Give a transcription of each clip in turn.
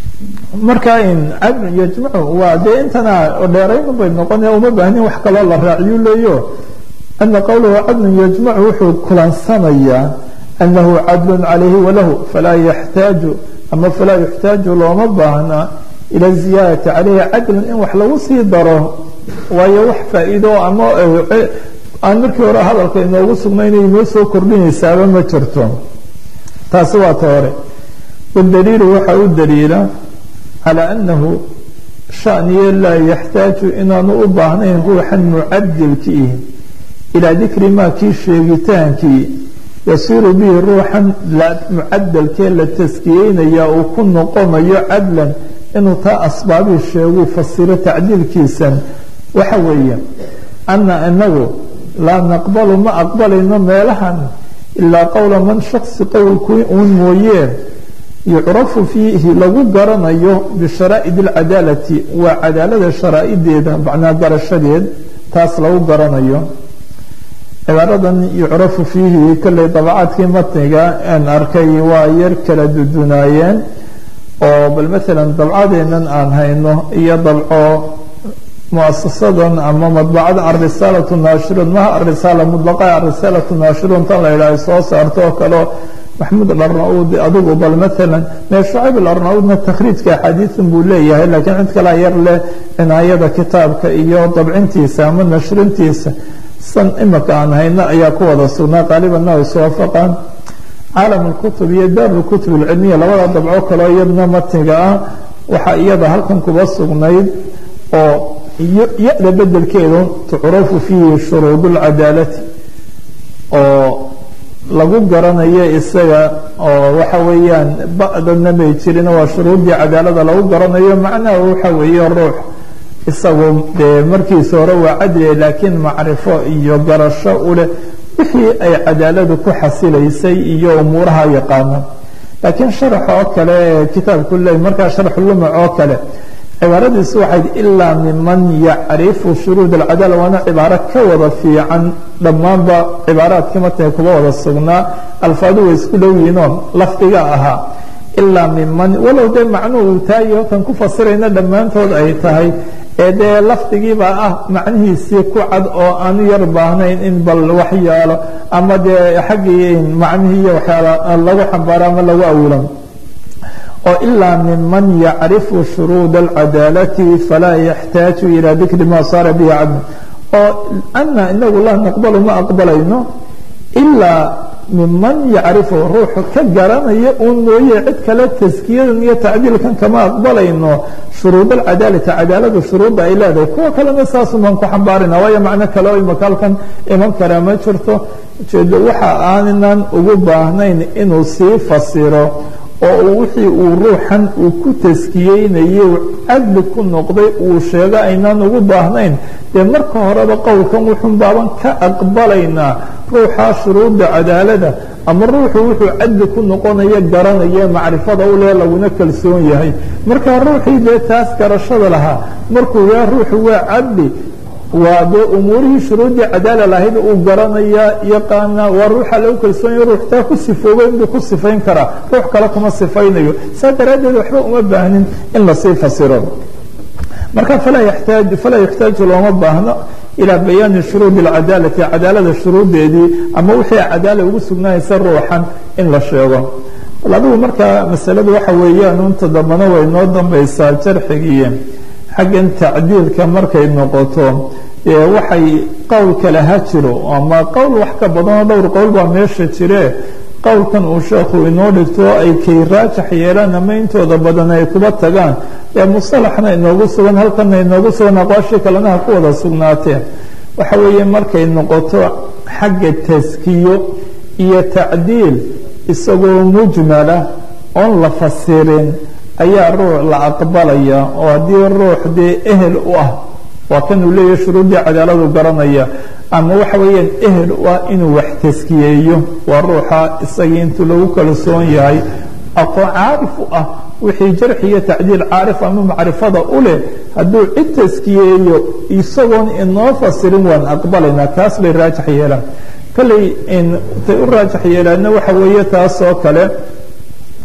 marka in cadlun yajmacu waa dee intana dheerayn bay noqonaya uma baahnin wax kaloo la raaciyu leeyo ana qowlahu cadlun yajmacu wuxuu kulansanayaa anahu cadlun calayhi walahu falaa yaxtaaju ama falaa yuxtaaju looma baahna ila ziyaadati calayhi cadlun in wax lagu sii daro waayo wax faa-iido ama aan markii hore hadalka inoogu sugnaynay inoo soo kordhinaysaaba ma jirto taasi waa ta hore wadaliilu waxaa u daliila calaa annahu shaniye laa yaxtaaju inaanu u baahnayn ruuxan mucadilkiih ilaa dikri maa kii sheegitaankii yasiiru bihi ruuxan mucadalkee la taskiyeynaya uu ku noqonayo cadlan inuu taa asbaabii sheeguu fasiro tacdiilkiisan waxa weeye ana inagu laa naqbalu ma aqbalayno meelahan ilaa qowla man shaksi qowlkii uun mooyee yucrafu fiihi lagu garanayo bisharaa'id alcadaalati waa cadaalada sharaa'ideeda macnaa garashadeed taas lagu garanayo cibaaradan yucrafu fiihi kolley dabacaadkii matniga aan arkay waa yar kala dudunaayeen oo bal maalan dabcadeennan aan hayno iyo dabco muasasadan ama madbacada arisaalatu naashiruun maha arisaala mudlaqa arisaalatu naashiruun tan la yidhaha soo saarto oo kaleo maxamuud alarnaud adigu bal maalan mee shucayb alarnaudna takhriijka axaadiisan buu leeyahay laakiin cid kalaa yar leh cinaayada kitaabka iyo dabcintiisa ama nashrintiisa san imika aan hayno ayaa ku wada sugnaa qaalibanna ay iswaafaqaan caalam alkutub iyo daar lkutub alcilmiya labada dabco kaleo iyadna matniga ah waxaa iyada halkan kuba sugnayd oo ya-da bedelkeedu tucrafu fiihi shuruud اlcadaalati oo lagu garanayo isaga oo waxa weeyaan ba-dana may jirin waa shuruuddii cadaalada lagu garanayo macnaha waxa weeye ruux isagu dee markiisa hore waa cadliya laakiin macrifo iyo garasho u leh wixii ay cadaaladu ku xasilaysay iyo umuuraha yaqaana laakiin sharax oo kale ee kitaabku le markaa sharxulumac oo kale cibaaradiisu waxayd ilaa miman yacrifu shuruud alcadaala waana cibaaro ka wada fiican dhammaanba cibaaraadkii matniga kuba wada sugnaa alfaadu way isku dhow yihiinoo lafdiga ahaa ilaa miman walow dee macnuhu uu taayo kan ku fasirayna dhammaantood ay tahay ee dee lafdigiibaa ah macnihiisii ku cad oo aanu yar baahnayn in bal wax yaalo ama dee xaggii macnihii iyo waxyaala lagu xambaaro ama lagu awilo oo ilaa miman yacrifu shuruud alcadaalati falaa yaxtaaju ilaa dikri ma saara bihi cadl oo ana inagu laa naqbalu ma aqbalayno ilaa miman yacrifu ruuxu ka garanaya uun mooye cid kale taskiyadan iyo tacdiilkan kama aqbalayno shuruud alcadaalati cadaaladu shuruudda ay leedahay kuwa kalena saasumaan ku xambaarina waayo macno kale oo imaka halkan iman karaa ma jirto ujeedo waxa aanan ugu baahnayn inuu sii fasiro oo wixii uu ruuxan uu ku taskiyeynaye cadli ku noqday uu sheego aynaan ugu baahnayn dee marka horeba qowlkan wuxuun baaban ka aqbalaynaa ruuxaa shuruudda cadaalada ama ruuxu wuxuu cadli ku noqonaya garanaya macrifada u leh laguna kalsoon yahay marka ruuxii dee taas garashada lahaa markuu yaa ruuxu waa cadli waa dee umuurihii shuruuddii cadaala lahayd uu garanayaa yaqaana waa ruuxa lagu kalsoonaya ruux taa ku sifoobay inbuu ku sifayn karaa ruux kale kuma sifaynayo saa daraaddeed waxba uma baahnin in lasii fasiro marka falaa yaxtaaju falaa yaxtaaju looma baahno ilaa bayaani shuruudi alcadaalati cadaalada shuruuddeedii ama wixii cadaala ugu sugnaaysa ruuxan in la sheego bal adigu markaa masaladu waxa weeyaan unta dambana way noo dambaysaa jarxigii xaggan tacdiilka markay noqoto waxay qowl kale ha jiro ama qowl wax ka badanoo dhowr qowl baa meesha jire qowlkan uu sheekhu inoo dhigto ay kay raajax yeelaan ama intooda badan ay kuba tagaan ee musalaxna inoogu sugan halkana inoogu sugan aqwaashii kalena ha ku wada sugnaateen waxa weeye markay noqoto xagga taskiyo iyo tacdiil isagoo mujmala oon la fasirin ayaa ruux la aqbalaya oo haddii ruux dee ehel u ah waa kanuu leeyahay shuruuddii cadaaladu garanaya ama waxa weeyaan ehel u ah inuu wax taskiyeeyo waa ruuxa isagii intuu lagu kalsoon yahay aqoon caarif u ah wixii jarxi iyo tacdiil caarif ama macrifada u leh hadduu cid taskiyeeyo isagoon inoo fasirin waan aqbalaynaa kaas bay raajax yeelaan kolley tay u raajax yeelaanna waxa weeye taas oo kale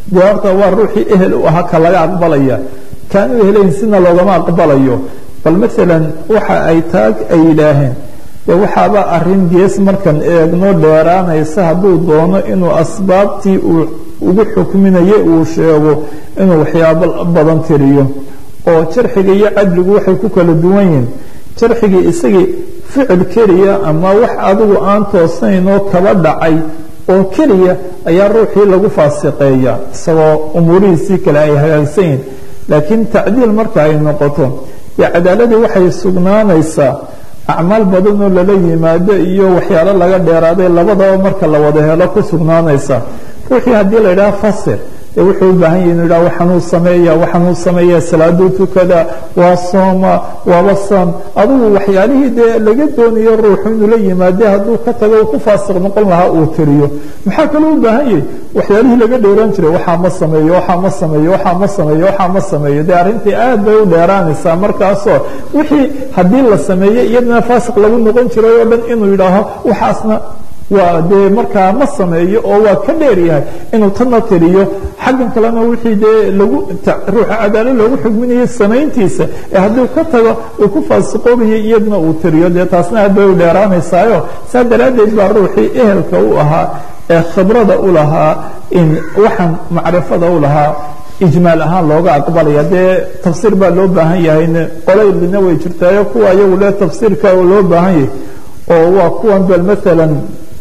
dee horta waa ruuxii ehel u ahaa ka laga aqbalaya kaan u helayn sina loogama aqbalayo bal maalan waxa ay taag ay yidhaaheen dee waxaaba arrin gees markan eegno dheeraanaysa hadduu doono inuu asbaabtii uu ugu xukminayay uu sheego inuu waxyaabo badan tiriyo oo jarxiga iyo cadligu waxay ku kala duwan yihiin jarxigii isagii ficil keliya ama wax adigu aan toosnayn oo kaba dhacay oo keliya ayaa ruuxii lagu faasiqeeya isagoo umuurihiisii kale ay hagaagsan yihin laakiin tacdiil marka ay noqoto dee cadaaladii waxay sugnaanaysaa acmaal badan oo lala yimaado iyo waxyaalo laga dheeraaday labadaba marka la wada helo ku sugnaanaysa ruuxii haddii la yidhaha fasir dee wuxuu u baahan yahi inu yidhaha waxaanuu sameeya waxaanuu sameeya salaaduu tukada waa sooma waaba san adigu waxyaalihii dee laga doonayo ruuxu inuu la yimaade hadduu ka tago uu ku faasiq noqon lahaa uu tiriyo maxaa kaloo u baahan yahay waxyaalihii laga dheeraan jiray waxaa ma sameeyo waxaa ma sameeyo waxaa ma sameeyo waxaa ma sameeyo dee arrintii aad bay u dheeraanaysaa markaasoo wixii haddii la sameeyey iyadana faasiq lagu noqon jiray oo dhan inuu yidhaaho waxaasna waa dee markaa ma sameeyo oo waa ka dheer yahay inuu tanna tiriyo xaggan kalena wixii dee lagu ruuxa cadaalad loogu xugminayo samayntiisa ee hadduu ka tago uu ku faasiqoobayo iyadna uu tiriyo dee taasna aad bay u dheeraanaysaayo saa daraaddeed baa ruuxii ehelka u ahaa ee khibrada u lahaa in waxaan macrifada u lahaa ijmaal ahaan looga aqbalaya dee tafsiir baa loo baahan yahay qolaylina way jirtaayo kuwa iyagu le tafsiirka loo baahan yahay oo waa kuwan bal maalan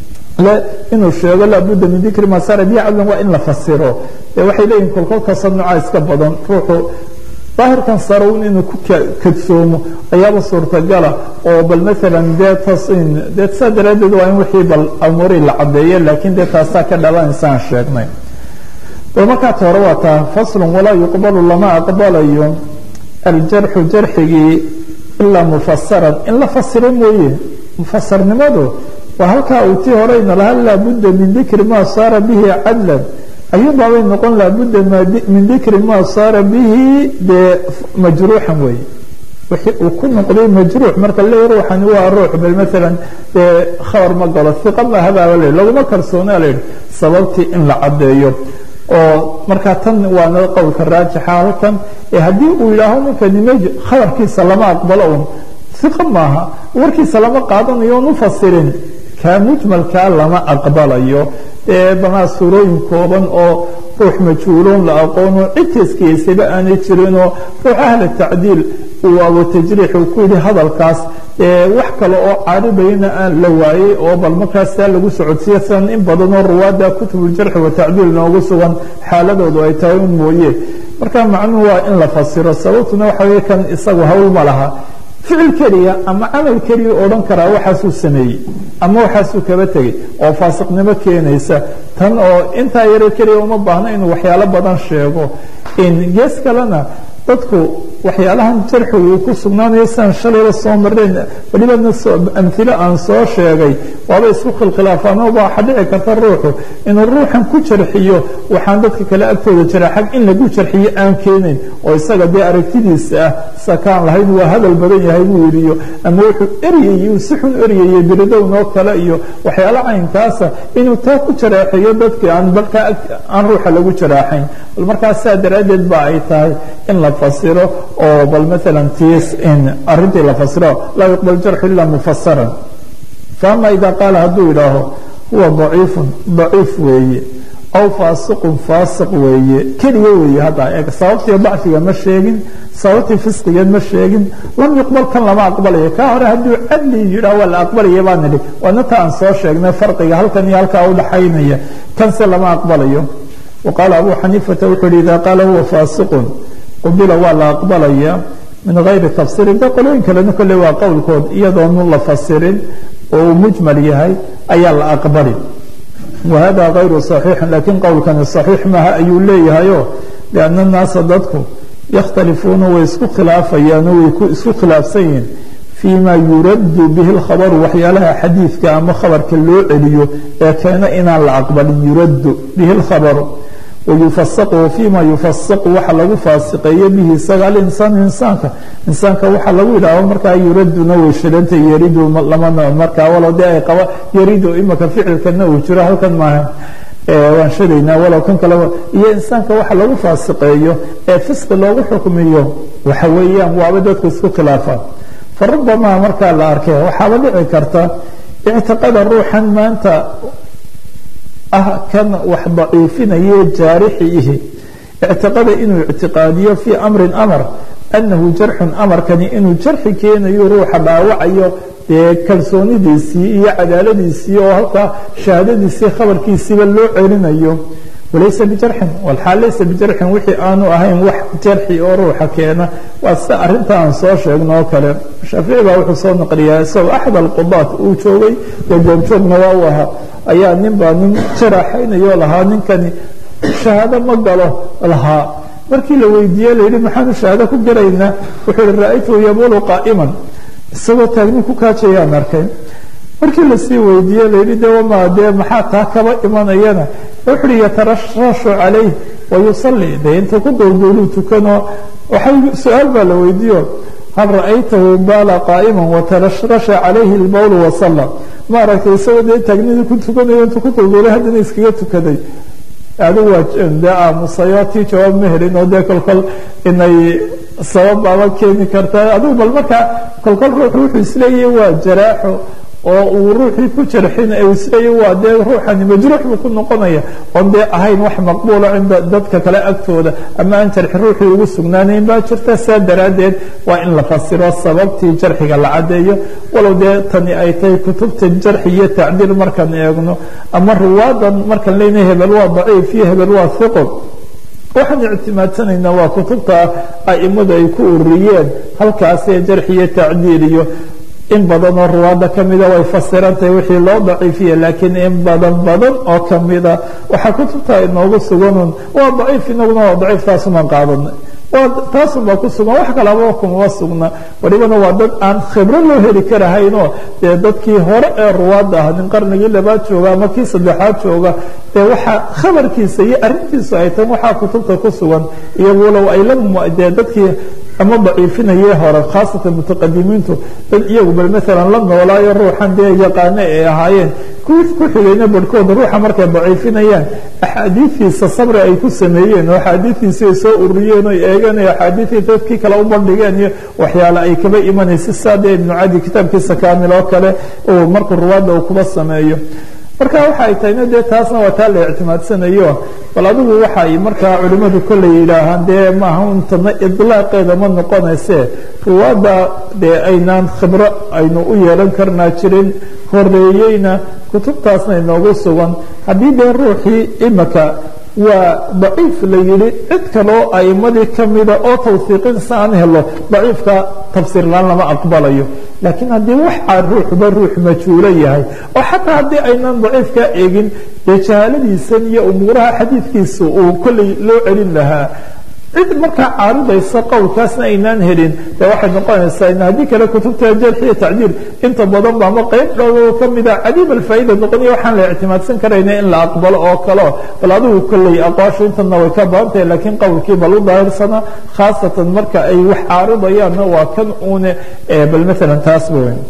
inuu sheego laabudda min dikri ma sara bihi cadlan waa in la fasiro dee waxay leeyihin kolkolkasta nooca iska badan ruuxu daahirkan sarown inuu ku kadsoomo ayaaba suurtagala oo bal maalan dee tasin dee saa daraaddeed waa in wixii bal amuurii la caddeeyo laakiin dee taasaa ka dhalanaysa sheegnay bal markaat hore waa taa faslun walaa yuqbalu lama aqbalayo aljarxu jarxigii ilaa mufasaran in la fasiro mooye mufasarnimadu waa halkaa uu tii horeyna laha laabudda min dikri ma saara bihi cadlan ayuunbaabay noqon laabudda min dikri ma saara bihi dee majruuxan weeye wixii uu ku noqday majruux marka le ruuxani waa ruux bal maalan dee khabar ma galo iqa mahabaaba le laguma kalsoonaa layidhi sababtii in la caddeeyo oo markaa tan waana qowlka raajixa halkan ee haddii uu yidhaaho ninkani mj khabarkiisa lama aqbalo un iqa maaha warkiisa lama qaadanayo on u fasirin kaa mujmalkaa lama aqbalayo ee banaa suurooyin kooban oo ruux majhuuloon la aqoono cid teskiyeysaba aanay jirinoo ruux ahla tacdiil uu abo tajriix uu ku yidhi hadalkaas wax kale oo caaribayna aan la waayey oo bal markaas taa lagu socodsiiya sidan in badanoo ruwaadda kutubuljarxi wa tacdiil noogu sugan xaaladoodu ay tahay un mooye marka macnuhu waa in la fasiro sababtuna waxa wey kan isagu hawl ma laha ficil keliya ama camal keliya odhan karaa waxaasuu sameeyey ama waxaasuu kaba tegey oo faasiqnimo keenaysa tan oo intaa yaro keliya uma baahno inuu waxyaalo badan sheego gees kalena dadku waxyaalahan jarxigu uu ku sugnaanayo siaan shalayba soo mareen welibana amhilo aan soo sheegay waaba isku khilkhilaafaan oo waxa dhici karta ruuxu inuu ruuxan ku jarxiyo waxaan dadka kale agtooda jira xag in lagu jarxiyo aan keenayn oo isaga dee aragtidiisa ah sakaan lahayn waa hadal badan yahay buu yidhiyo ama wuxuu eryayey uu si xun eryayey biridownoo kale iyo waxyaalo caynkaasa inuu taa ku jaraaxeeyo dadkii aan balkaa aan ruuxa lagu jaraaxayn bal markaas saa daraaddeed ba ay tahay in la fasiro oo bal maala tis in arintii la fasiro laa yuqbal jarxu ila mufasaran faama ida qaala hadduu yidhaaho huwa daciifun daciif weeye aw faasiqun faasiq weeye keliya weeye hadda eeg sababtii dacfiga ma sheegin sababtii fisqigeed ma sheegin lam yuqbal kan lama aqbalayo kaa hore hadduu cadli yidhaah waa la aqbalaya baa nidhi waana ta aan soo sheegnay farqiga halkan iyo halkaa udhaxaynaya kanse lama aqbalayo waqaala abu xaniifata wuxuu yihi ida qaala huwa faasiqun qubila waa la aqbalaya min gayri tafsirin de qolooyin kalena kolley waa qowlkood iyadoonu la fasirin oo uu mujmal yahay ayaa la aqbali wahada gayru صaxiixin lakiin qowlkani صaxiix maha ayuu leeyahayo lianna naasa dadku yakhtalifuuna way isku khilaafayaano way isku khilaafsan yihiin fii ma yuraddu bihi اlkhabaru waxyaalaha xadiidka ama khabarka loo celiyo ee keena inaan la aqbalin yuraddu bihi اlkhabaru wayufasaqu fima yufasaqu waxa lagu faasiqeeyo bihi isaga alinsaanu insaanka insaanka waxa lagu yidhaaho markaa yuraduna way shilanta yaridu lamana markaa walow dee ay qaba yaridu imaka ficilkana uu jiro halkan maaha waan sheegaynaa walow kan kaleba iyo insaanka waxa lagu faasiqeeyo ee fisqi loogu xukmiyo waxa weeyaan waaba dadku isku khilaafaan farubamaa markaa la arkay waxaaba dhici karta ictiqada ruuxan maanta ah kan wax daciifinaye jaarixi ihi ictiqada inuu ictiqaadiyo fii amrin amar anahu jarxun amarkani inuu jarxi keenayo ruuxa dhaawacayo dee kalsoonidiisii iyo cadaaladiisii oo halkaa shahaadadiisii khabarkiisiiba loo celinayo walaysa bijarxin walxaal laysa bijarxin wixii aanu ahayn wax jarxi oo ruuxa keena waa sida arrinta aan soo sheegno oo kale shaafici baa wuxuu soo naqliyaa isagoo axad alqudaat uu joogay dee goobjoogna waa u ahaa ayaa nin baa nin jaraxaynayo lahaa ninkani shahaado ma galo lahaa markii la weydiiye la yidhi maxaanu shahaado ku gelaynaa wuxuu yihi ra-aytuhu yabulu qaa'iman isagoo taagni ku kaajayaan arkay markii lasii weydiiye layidhi de wama dee maxaa taa kaba imanayana wuxu uhi yatarashashu calayh wayusalli dee intuu ku dowdowluu tukano waxay su-aal baa la weydiiyo hal ra'aytahu baala qaa'iman watarashrasha calayhi lbowlu wasalla ma aragtay isagoo dee taagnidii ku tukanayo intuu ku dowdowlay haddana iskaga tukaday adigu waa dee aamusayo tii jawaab ma helin oo dee kolkol inay sabab baaba keeni karta adigu bal markaa kolkol ruuxu wuxuu isleeyahay waa jaraaxo oo uu ruuxii ku jarxin u isleeyahy waa dee ruuxani majruux buu ku noqonaya oon dee ahayn wax maqbuula cinda dadka kale agtooda ama aan jarxi ruuxii ugu sugnaanayn baa jirta saa daraaddeed waa in la fasiro sababtii jarxiga la caddeeyo walow dee tani ay tahay kutubta jarxi iyo tacdiil markaan eegno ama ruwaadan markaan leynahay hebel waa daciif iyo hebel waa hiqo waxaan ictimaadsanaynaa waa kutubta aimadu ay ku ururiyeen halkaasee jarxi iyo tacdiil iyo in badan oo ruwaada kamida way fasirantahay wixii loo daciifiye laakiin in badan badan oo kamida waxaa kutubta inoogu suganun waa daciif inaguna waa daciif taasumaan qaadanay taasunbaa ku sugan wax kalaba kumama sugna walibana waa dad aan khibro loo heli karahaynoo dee dadkii hore ee ruwaadda ah nin qarnigii labaad jooga ama kii saddexaad jooga dee waxaa khabarkiisa iyo arrintiisu ay tan waxaa kutubta ku sugan iyagu walow ay la dee dadkii ama daciifinayee hore khaasatan mutaqadimiintu dad iyagu bal maalan la noolaayo ruuxan dee yaqaano ay ahaayeen kuwii ku xigayna barhkooda ruuxa markay daciifinayaan axaadiidiisa sabri ay ku sameeyeen oo axaadiidiisi ay soo ururiyeen o eegeen o axaadiidii dadkii kale u bandhigeen iyo waxyaale ay kaba imanaysa saade ibnu cadi kitaabkiisa kaamil oo kale uu markuu ruwaadda uu kuba sameeyo marka waxa ay tahayna dee taasna waa taa la ictimaadsanayo bal adigu waxay markaa culimmadu kolley yidhaahaan dee maaha untana idlaaqeeda ma noqonayse ruwaadda dee aynaan khibro aynu u yeelan karnaa jirin horeeyeyna kutubtaasna inoogu sugan haddii dee ruuxii imika waa daciif la yidhi cid kaloo aimadii kamida oo tawsiiqinsa aan helo daciifka tafsiirlaan lama aqbalayo laakiin haddii waxaa ruuxba ruux majhuulo yahay oo xataa haddii aynan daciifkaa eegin dee jahaaladiisan iyo umuuraha xadiidkiisa uu kolley loo celin lahaa cid markaa caaridaysa qowlkaasna aynaan helin de waxay noqonaysaa in haddii kale kutubta jarx iyo tacdiil inta badan ba ama qayb dhow kamida cadiib alfaa'ida noqoniyo waxaan la ictimaadsan karayna in la aqbalo oo kaleo bal adigu kolley aqwaashu intana way ka badan tahay laakiin qowlkii bal u daahirsana khaasatan marka ay wax caaridayaanna waa kan uune bal maalan taasba weyn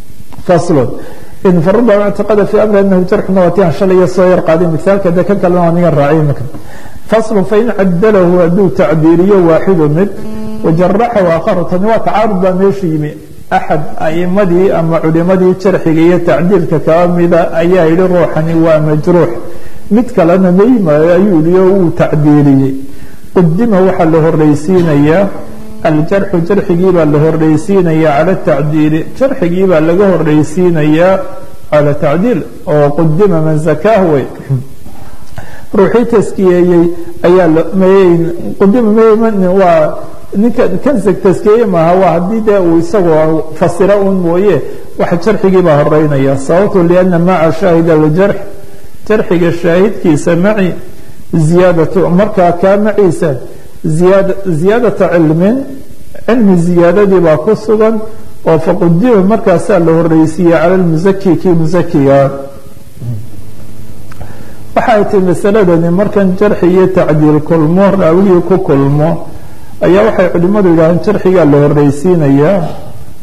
faslon in faruba اctiqada fi amri anahu jarxuna waa ti aan shalaya soo yar qaaday misaalka de kan kalena waa nigan raaciy imika fasl fain cadalahu hadduu tacdiiliyo waaxidu mid wajaraxahu aakharu tani waa tacaarud baa meesha yimi axad aimadii ama culimadii jarxiga iyo tacdiilka kaba mida ayaa yihi ruuxani waa majruux mid kalena maymayo ayuu yihi oo wuu tacdiiliyey qudima waxaa la horeysiinayaa aljarxu jarxigii baa la horeysiinayaa cala tacdiili jarxigii baa laga horeysiinayaa cala tacdiil oo qudima man zakaah wey ruuxii taskiyeeyey ayaa qudima waa ninka kan taskiyeeye maaha waa haddii dee uu isagoo fasiro un mooye waxa jarxigii baa horeynaya sababtu liana maca shaahid aljarx jarxiga shaahidkiisa maci ziyaadatu markaa kaa maciisa ziyaadata cilmin cilmi ziyaadadii baa ku sugan oo faqudima markaasaa la horeysiiyey cala lmusaki kii musakiga waxa ay tahi masaladani markan jarxi iyo tacdiil kulmo raawigii ku kulmo ayaa waxay culimmadu yidhaaheen jarxigaa la horeysiinayaa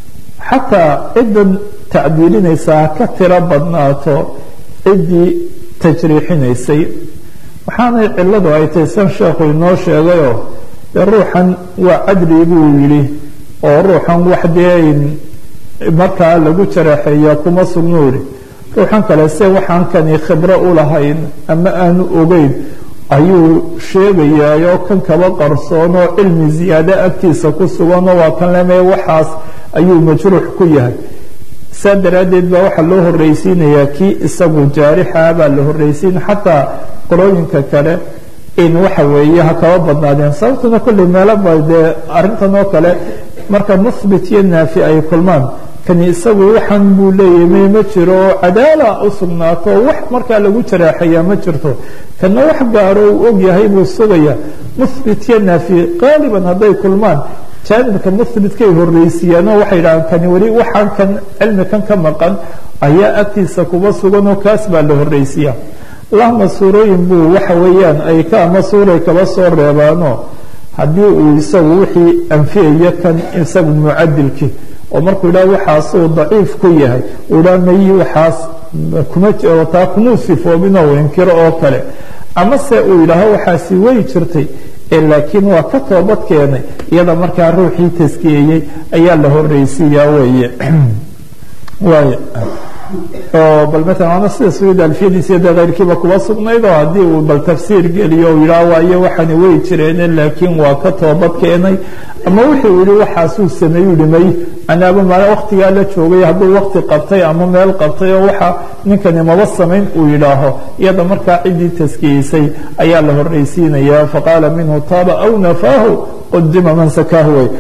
xataa ciddan tacdiilinaysaa ha ka tiro badnaato ciddii tajriixinaysay waxaanay ciladu ay tahay san sheekhu inoo sheegayoo dee ruuxan waa cadli buu yidhi oo ruuxan wax dee markaa lagu jaraxeeya kuma sugnu yidhi ruuxan kale se waxaan kani khibro u lahayn ama aanu ogeyn ayuu sheegayaayoo kan kaba qarsoon oo cilmi ziyaado agtiisa ku suganoo waa kan leme waxaas ayuu majruux ku yahay saa daraaddeed baa waxaa loo horreysiinayaa kii isagu jaarixa baa la horreysiin xataa qorooyinka kale in waxa weeye ha kaba badnaadeen sababtuna kolley meelaba dee arrintan oo kale marka muhbit iyo naafi ay kulmaan kani isagu waxaan buu leeyahay may ma jiro oo cadaala u sugnaato oo wax markaa lagu jaraaxayaa ma jirto kana wax gaaro uu og yahay buu sugaya muhbit iyo naafi qaaliban hadday kulmaan jaanibka muhbitkay horreysiiyaan oo waxay dhahaan kani weli waxaan kan cilmi kan ka maqan ayaa agtiisa kuba sugan oo kaas baa la horreysiiya allahuma suurooyin buu waxa weeyaan ay ka ama suuray kaba soo reebaano haddii uu isagu wixii anfiyayo kan isagu mucadilkii oo markuu yidhaha waxaasuu daciif ku yahay uu yidhaha mayi waxaas kuma taa kumuu sifoobinoo inkiro oo kale amase uu yidhaaho waxaasi way jirtay laakiin waa ka toobad keenay iyada markaa ruuxii taskiyeeyey ayaa la horreysiiyaa weeye waay oo bal maala waana sida suud alfiyadiisa de keyrkiiba kuba sugnayd oo haddii uu bal tafsiir geliyo u yidhaha waayo waxani way jireene laakiin waa ka toobad keenay ama wuxuu yihi waxaasuu sameeyu yihi may anaaba maala waktigaa la joogay hadduu wakti qabtay ama meel qabtay oo waxa ninkani maba samayn uu yidhaaho iyada markaa ciddii taskiyeysay ayaa la horreysiinaya faqaala minhu taaba aw nafaahu qudima man sakaahu way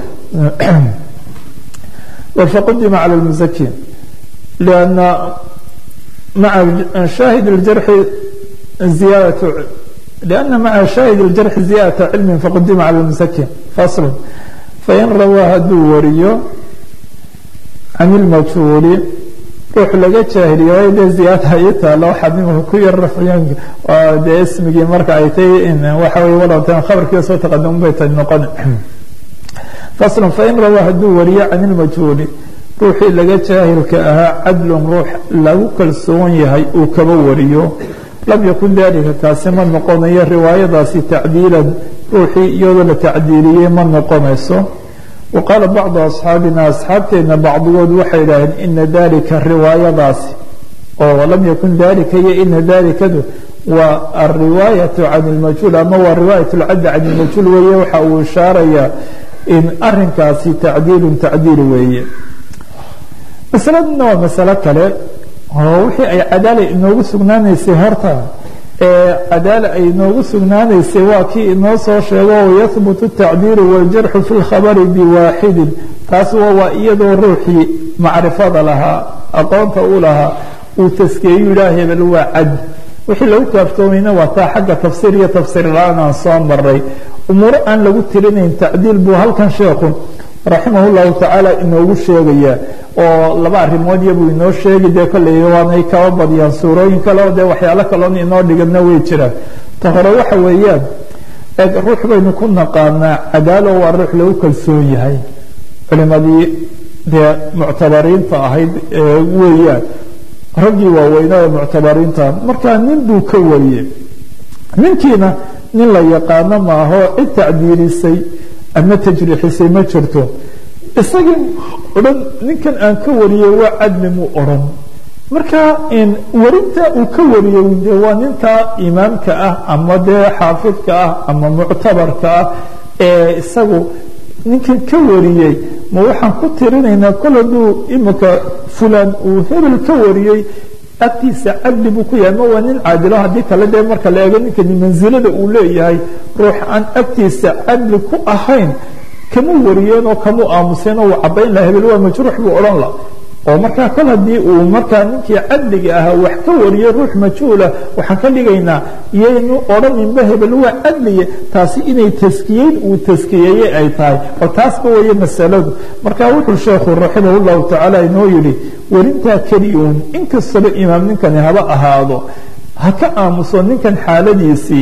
faqudima cala lmusakin لأن مع شاهد الجرح زيادة لأن مع شاهد الجرح زيادة علم فقدم على المسكن فصل فإن روى haduu wariyo عن المجهول ruux laga jaahiliyo de ziyaada ay taalo waxaad nimaka ku yar rafciyaan dee ismigii marka ay tahay waxa weye walantan khabarkiiba soo taqadum bay tahay noqon faslan fain rawaa hadduu wariyo can ilmajhuuli ruuxii laga jaahilka ahaa cadlun ruux lagu kalsoon yahay uu kaba wariyo lam yakun dalika kaasi ma noqonayo riwaayadaasi tacdiilan ruuxii iyadoo la tacdiiliyey ma noqonayso wa qaala bacdu asxaabina asxaabteenna bacdigood waxay idhaaheen ina dalika riwaayadaasi oo lam yakun dalika iyo ina dalikadu waa alriwaayatu can ilmajhuul ama waa riwaayat lcaddi can ilmajhuul weeye waxa uu ishaarayaa in arinkaasi tacdiilun tacdiil weeye masaladuna waa masalo kale oo wixii ay cadaala inoogu sugnaanaysay horta ee cadaala ay inoogu sugnaanaysay waa kii inoo soo sheego wayahbutu tacdiilu waljarxu fi lkhabari biwaaxidin taas waa iyadoo ruuxii macrifada lahaa aqoonta u lahaa uu taskeeyu yidhaah hebel waa cad wixii lagu kaaftoomayna waa taa xagga tafsiir iyo tafsiir la-aan aan soo maray umuuro aan lagu tirinayn tacdiil buu halkan sheekhu raximah llahu tacaala inoogu sheegaya oo laba arrimood iyabuu inoo sheegi dee kolley waanay kaba badiyaan suurooyin kale oo dee waxyaalo kaloon inoo dhigana way jiraan ta hore waxa weeyaan eeg ruux baynu ku naqaanaa cadaalo waa ruux lagu kalsoon yahay culimadii dee muctabariinta ahayd weeyaan raggii waaweynaa ee muctabariinta markaa nin buu ka wariyey ninkiina nin la yaqaano maaho cid tacdiilisay ama tajriixisay ma jirto isagii odhan ninkan aan ka wariyey waa cadli muu odhan marka warinta uu ka wariyey de waa ninkaa imaamka ah ama dee xaafidka ah ama muctabarka ah ee isagu ninkan ka wariyey ma waxaan ku tirinaynaa kol hadduu imika fulan uu hebel ka wariyey agtiisa cadli buu ku yahay ma waa nin caadilo haddii kale dee marka la eego ninkani mansilada uu leeyahay ruux aan agtiisa cadli ku ahayn kamuu wariyeen oo kamuu aamuseen oo uu cabayn laha hebel waa majruux buu odhan la oo markaa kol haddii uu markaa ninkii cadliga ahaa wax ka wariyey ruux majhuula waxaan ka dhigaynaa yaynu odhaninba hebel waa cadliye taasi inay taskiyeyn uu taskiyeeyey ay tahay oo taasba weeye masaladu marka wuxuu sheekhu raximah llahu tacaala inoo yidhi warintaa keliun inkastaba imaam ninkani haba ahaado ha ka aamuso ninkan xaaladiisii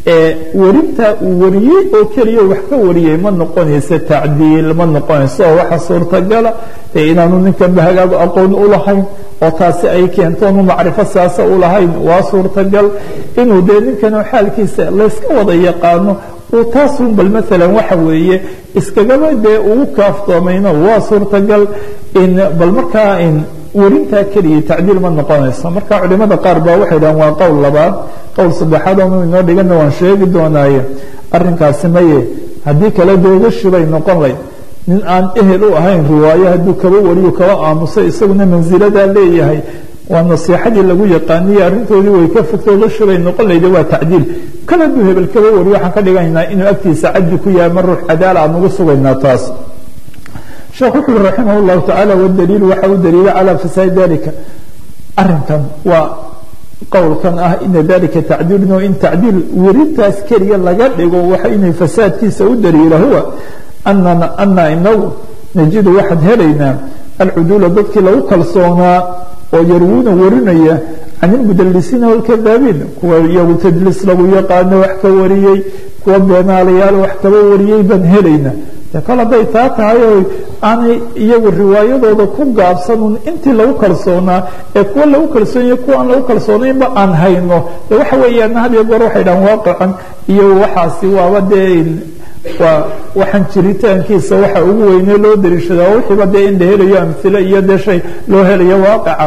ee werintaa uu wariyey oo keliya wax ka wariyey ma noqonayso tacdiil ma noqonayso oo waxa suurtagala ee inaanu ninkanba hagaagu aqoon u lahayn oo taasi ay keento onu macrifo siyaasa u lahayn waa suurtagal inuu dee ninkan xaalkiisa layska wada yaqaano uu taasun bal maalan waxa weeye iskagaba dee ugu kaaftoomayno waa suurtagal in bal markaa in werintaa keliya tacdiil ma noqonayso marka culimada qaar baa waxay dhahan waa qowl labaad qowl saddexaad oonu inoo dhigana waan sheegi doonaaye arrinkaasi maye haddii kale doogashi bay noqon layd nin aan ehel u ahayn riwaayo hadduu kaba wariyo kaba aamusay isaguna mansiladaa leeyahay waa nasiixadii lagu yaqaaniye arrintoodii way ka fogtay gashi bay noqon layda waa tacdiil kal hadduu hebel kaba wariyo waxaan ka dhigaynaa inuu agtiisa caddi ku yahay ma ruux cadaala aan ugu sugaynaa taas sheekh wuxu ui raximah llahu tacaala wadaliilu waxa u daliila calaa fasaadi dalika arinkan waa qowlkan ah ina dalika tacdiilun oo in tacdiil werintaas keliya laga dhigo waxa inay fasaadkiisa u daliila huwa anana ana inagu najidu waxaan helaynaa alcuduula dadkii lagu kalsoonaa oo yarwuuna warinaya can ilmudalisiina walkadaabiin kuwa iyagu tadliis lagu yaqaano wax ka wariyey kuwa beenaalayaal wax kaba wariyey baan helaynaa kol hadday taa tahay oo aanay iyagu riwaayadooda ku gaabsanun intii lagu kalsoonaa ee kuwa lagu kalsoonaya kuwa aan lagu kalsoonaynba aan hayno de waxa weeyaan had iyo goor waxay dhahan waaqacan iyo waxaasi waaba dee waa waxaan jiritaankiisa waxa ugu weynee loo dariishadaa wixiiba dee in la helayo amhilo iyo dee shay loo helayo waaqaca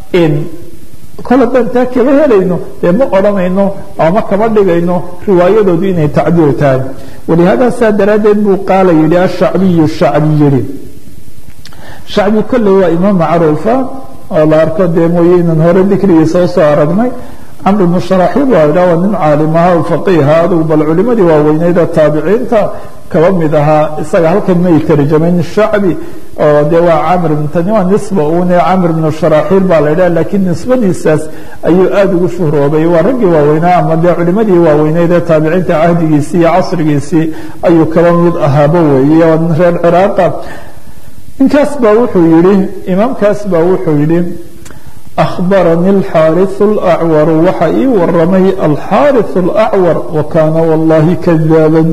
kol haddaan taa kaba helayno dee ma odhanayno ama kama dhigayno riwaayadoodu inay tacdiil tahay walihaada saa daraaddeed buu qaala yidhi ashacbiyu shacbi yidhi shacbi kolley waa imaam macruufa oo la arko dee mooye inaan hore dikrigiisa usoo aragnay camr bnu sharaxiil waa idhaa waa nin caalimaha o faqiiha adugu bal culimadii waaweyneeda taabiciinta kaba mid ahaa isaga halkan may tarjamayn shacbi oo dee waa camr tani waa nisba une camr bnu sharaxiil baa la idhaha laakiin nisbadiisaas ayuu aada ugu shuhroobay waa raggii waaweynaa ama dee culimadii waaweyneed ee taabiciinta cahdigiisii iyo casrigiisii ayuu kaba mid ahaaba weeye waa nin reer ciraaqa ninkaas baa wuxuu yihi imaamkaas baa wuxuu yihi أخبرني الحارث الأعور waxa ii waramay الحارث الأعور وكاna والله كذاaبا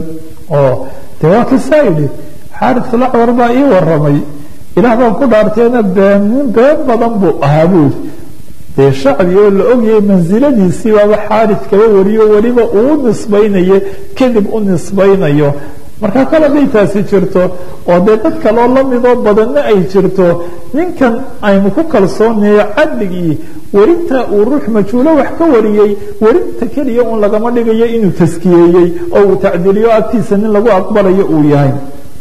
de waa kasaa yidhi xاarث الأعور baa ii waramay ilaah baan ku dhaarteena been been badan buu ahaa buuri dee shacbi oo la ogyahay mansiladiisii baaba xaarث kaba wariyo weliba uu nisbaynayo kadib u nisbaynayo marka kale hadday taasi jirto oo dee dad kaloo lamidoo badanna ay jirto ninkan aynu ku kalsoonayo cadligii werinta uu ruux majhuulo wax ka wariyey werinta keliya un lagama dhigayo inuu taskiyeeyey oo uu tacdiliyo agtiisa nin lagu aqbalayo uu yahay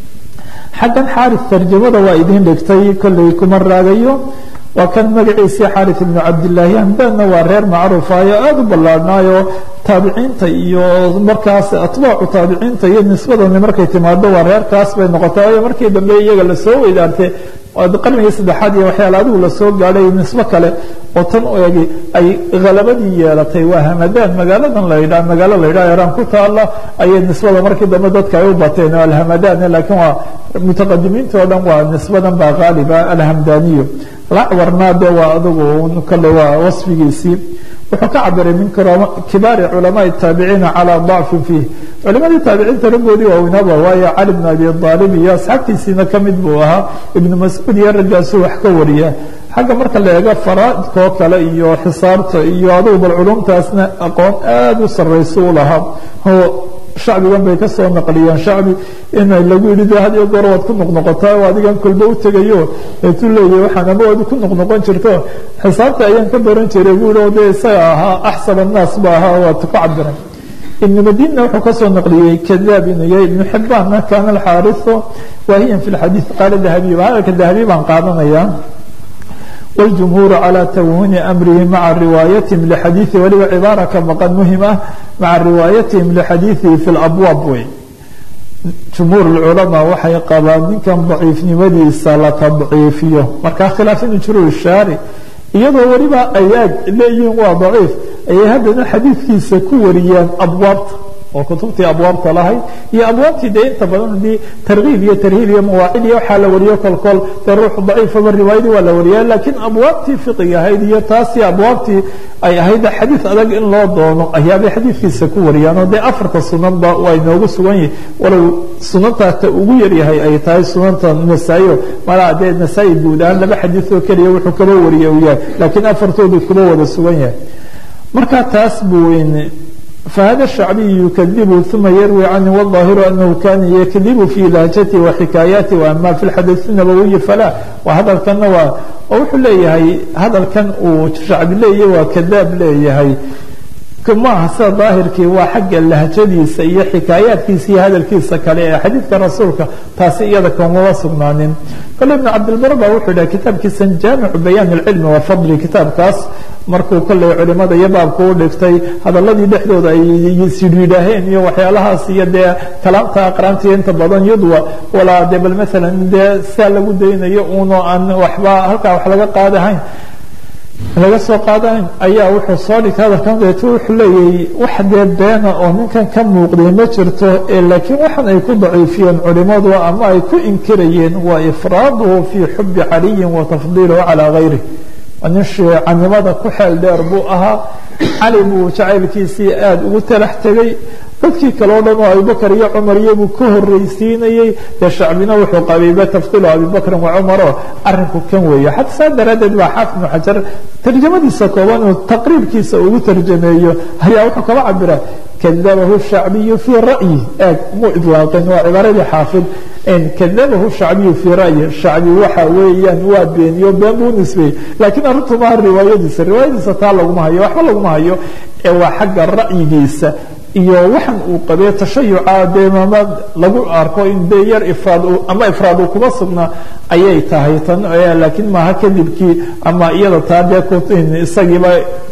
xaggan xaaris tarjamada waa idiin dhigtay kolley kuma raagayo waa kan magaciisii xaaris ibnu cabdillaahi hamdaanna waa reer macruufayo aada u ballaarhnaayo taabiciinta iyo markaas atbaacu taabiciinta iyo nisbadani markay timaado waa reerkaas bay noqotay waayo markii dambe iyaga lasoo weydaartay qarnigii saddexaad iyo waxyaala adigu lasoo gaadhay nisbo kale oo tan egi ay halabadii yeelatay waa hamadaan magaaladan la yidhaha magaalo la yidhaha iraan ku taala ayay nisbada markii dambe dadka ay u bateen oo alhamadaan laakiin waa mutaqadimiinta oo dhan waa nisbadan baa qaaliba alhamdaniyo lacwarna de waa adigu kale waa wasfigiisii wuxuu ka cabiray min kibaari culamaai taabiciina calaa dacfin fiih culimadii taabiciinta raggoodii waaweynaba waayo cali bn abi aalib iyo asxaabtiisiina ka mid buu ahaa ibnu mascuud iyo raggaasu wax ka wariya xagga marka la eego faraaidkoo kale iyo xisaabta iyo adugu bal culumtaasna aqoon aada u saraysa u lahaa shacbigan bay ka soo naqliyeen shacbi in lagu yidhi de had iyo goor waad ku noqnoqotaa oo adigan kolba u tegayo eetuu leeyahy waxaan ama waad ku noqnoqon jirto xisaabta ayaan ka baran jiray buu yihi de isaga ahaa axsab annaas ba ahaa waad ku cabiray ibn madina wuxuu kasoo naqliyey kadaab inuu yahay ibnu xibbaanna kaana alxaarisu waahiyan fi lxadiid qaala dahabiy hadalka dahabiy baan qaadanaya والجمهور على توهن أمره مع روايتهم لحديثه waliba عباaرة ka مقن مهم ah مع رواaيتهم لحديثه في الأبواب wey جمهور العلماء waxay qabaan ninkan ضaciifnimadiisa la تضciifiyo markaa khiلاaf inu jiro الشhaarي iyadoo weliba ayaag leeyihiin waa ضaciif ayay haddana xadiidkiisa ku wariyaan abwaabta oo kutubtii abwaabta lahayd iyo abwaabtii dee inta badan haddii tarkiib iyo tarhiib iyo mawaacid iyo waxaa la wariyo kolkol dee ruuxu daciifaba riwaayadii waa la wariya laakiin abwaabtii fiqiga ahayd iyo taasi abwaabtii ay ahayd xadiid adag in loo doono ayaabay xadiidkiisa ku wariyaan oo dee afarta sunanba waa inoogu sugan yihi walow sunantaa ta ugu yaryahay ay tahay sunanta nasaa-iyo malaa dee nasaa-i guud ahaan laba xadiid oo keliya wuxuu kaba wariye uu yahay laakiin afartoodu kuba wada sugan yahay marka taas buu فhذا الشhعبي يkذب ثuma يrوي عnه والظاahiر أنه kاna يkذب في لهجته وحikاaيaته وأmا في الxadيث النبوي فlا hadalkana waa oo wuxuu leeyahay hadalkan uu shacbi leeyahy waa kadaab leeyahay maaha sida daahirkii waa xagga lahjadiisa iyo xikaayaadkiisa iyo hadalkiisa kale ee xadiidka rasuulka taasi iyada kamama sugnaanin kale ibn cabdilbar ba wuxuu dhaha kitaabkiisan jaamicu bayaan اlcilmi wa fadli kitaabkaas markuu kolley culimada iyo baabka u dhigtay hadaladii dhexdooda ay sidhiidhaaheen iyo waxyaalahaas iyo dee kalaamta aqraantiya inta badan yudwa walaa de bal maalan dee sidaa lagu daynayo uno aan waxba halkaa wax laga qaadahayn laga soo qaadayn ayaa wuxuu soo dhigtay hadalkan deeto wuxuu leeyahay wax dee beena oo ninkan ka muuqday ma jirto laakiin waxan ay ku daciifiyeen culimadu ama ay ku inkirayeen waa ifraaduhu fii xubi caliyin wa tafdiiluhu calaa gayrih nin shiicanimada ku xeel dheer buu ahaa cali buu jacaylkiisii aada ugu talax tegay dadkii kale o dhan oo abubakr iyo cumar iyabuu ka horreysiinayey dee shacbina wuxuu qabiiba tafdiilu abibakrin wa cumaro arrinku kan weeye xata saa daraaddeed baa xaafid ibnu xajar tarjamadiisa kooban uu taqriibkiisa ugu tarjameeyo ayaa wuxuu kaba cabira kadabahu shacbiyu fii ra'yi eeg muu idlaaqin waa cibaaradii xaafid kadabahu shacbiyu fii ra'yi shacbi waxa weeyaan waa beeniyo been buu nisbeeyey laakiin arrintu maaha riwaayadiisa riwaayadiisa taa laguma hayo waxba laguma hayo ee waa xagga ra'yigiisa iyo waxan uu qabee tashayuca dee mama lagu arko in dee yar ifraad ama ifraad uu kuma sugnaa ayay tahay tan laakiin maaha kadibkii ama iyada taa dee isagiiba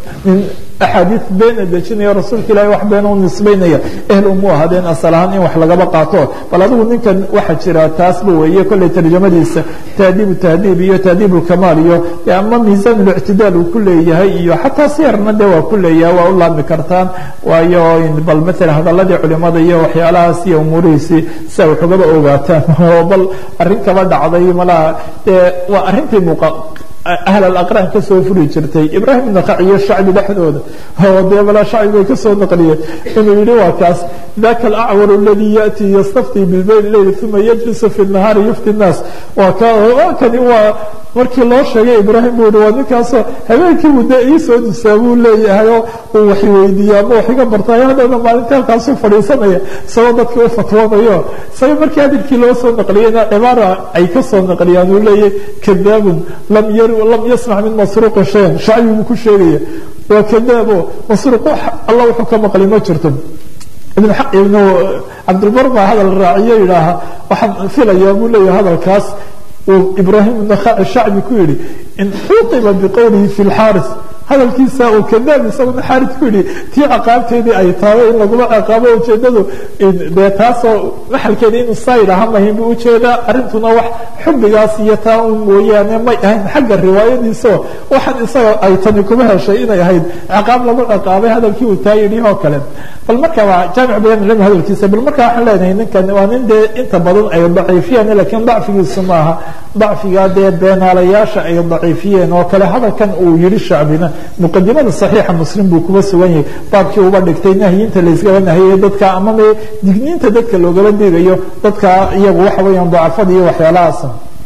axaadiid beena dejinaya rasuulka ilahi wax beena u nisbaynaya ehl umu ahadeen asal ahaan in wax lagaba qaato bal adigu ninkan waxaa jira taasba weeye kolley tarjamadiisa tahdiibu tahdiib iyo tahdiib kamaal iyo ama miisaan اlictidaal uu ku leeyahay iyo xataa siyarna de waa ku leeyahay waa u laami kartaan waayo bal maala hadaladii culimada iyo waxyaalahaas iyo umuurihiisii si ay waxugaba ogaataan oo bal arrin kaba dhacday malaha waa arrintii muuqa ahl alaqraan ka soo furi jirtay ibraahim naqac iyo shacbi dhexdooda oo dee balaa shacbi bay ka soo naqliyeen inuu yidhi waa kaas daka alacwar aladi yaأtii yastaftii bilbayl leyl uma yajlisu fi الnahaari yufti الnaas waa ka kani waa markii loo sheegay ibraahim buu yihi waa ninkaasoo habeenkii buu dee ii soo dusaa buu leeyahay oo uu wax weydiiya ama wax iga bartay haddana maalinta halkaasuu fadhiisanaya isagoo dadka u fatwoonayo isaga markii hadalkii loo soo naqliyeyna cibaara ay ka soo naqliyaan uu leeyahay kadaabun lam yar lam yasmac min masruuqi shayan shacbi buu ku sheegaya waa kadaabo masruuq alla wuxuu ka maqlay ma jirto ibn ibnu cabdilbar baa hadal raaciyo yidhaaha waxaan filayaa buu leeyahay hadalkaas uu ibraahim nakhaci shacbi ku yidhi in xuqiba biqowlihi fi lxaaris hadalkiisa uu kadaab isaguna xaaris ku yidhi tii ciqaabteedii ay tahay in lagula ciqaabo ujeedadu dee taasoo maxalkeeda inuu saa yidhaaha mahin buu ujeedaa arrintuna wax xubbigaas iyo taa un mooyaane may ahayn xagga riwaayadiisao waxaan isaga ay tani kuma heshay inay ahayd ciqaab lagu ciqaabay hadalkii uu taa yidhi oo kale bal marka waa jaamic bayan ilmi hadalkiisa bal marka waxaan leenahay ninkan waa nin dee inta badan ay daciifiyeen laakiin dacfigiisu maaha dacfiga dee beenaalayaasha ay daciifiyeen oo kale hadalkan uu yidhi shacbina muqadimada صaxiixa muslim buu kuba sugan yahay baabkii uba dhigtay nahyinta layskaba nahiyey dadka ama me digniinta dadka loogala digayo dadka iyagu waxa weeyaan dacafada iyo waxyaalahaas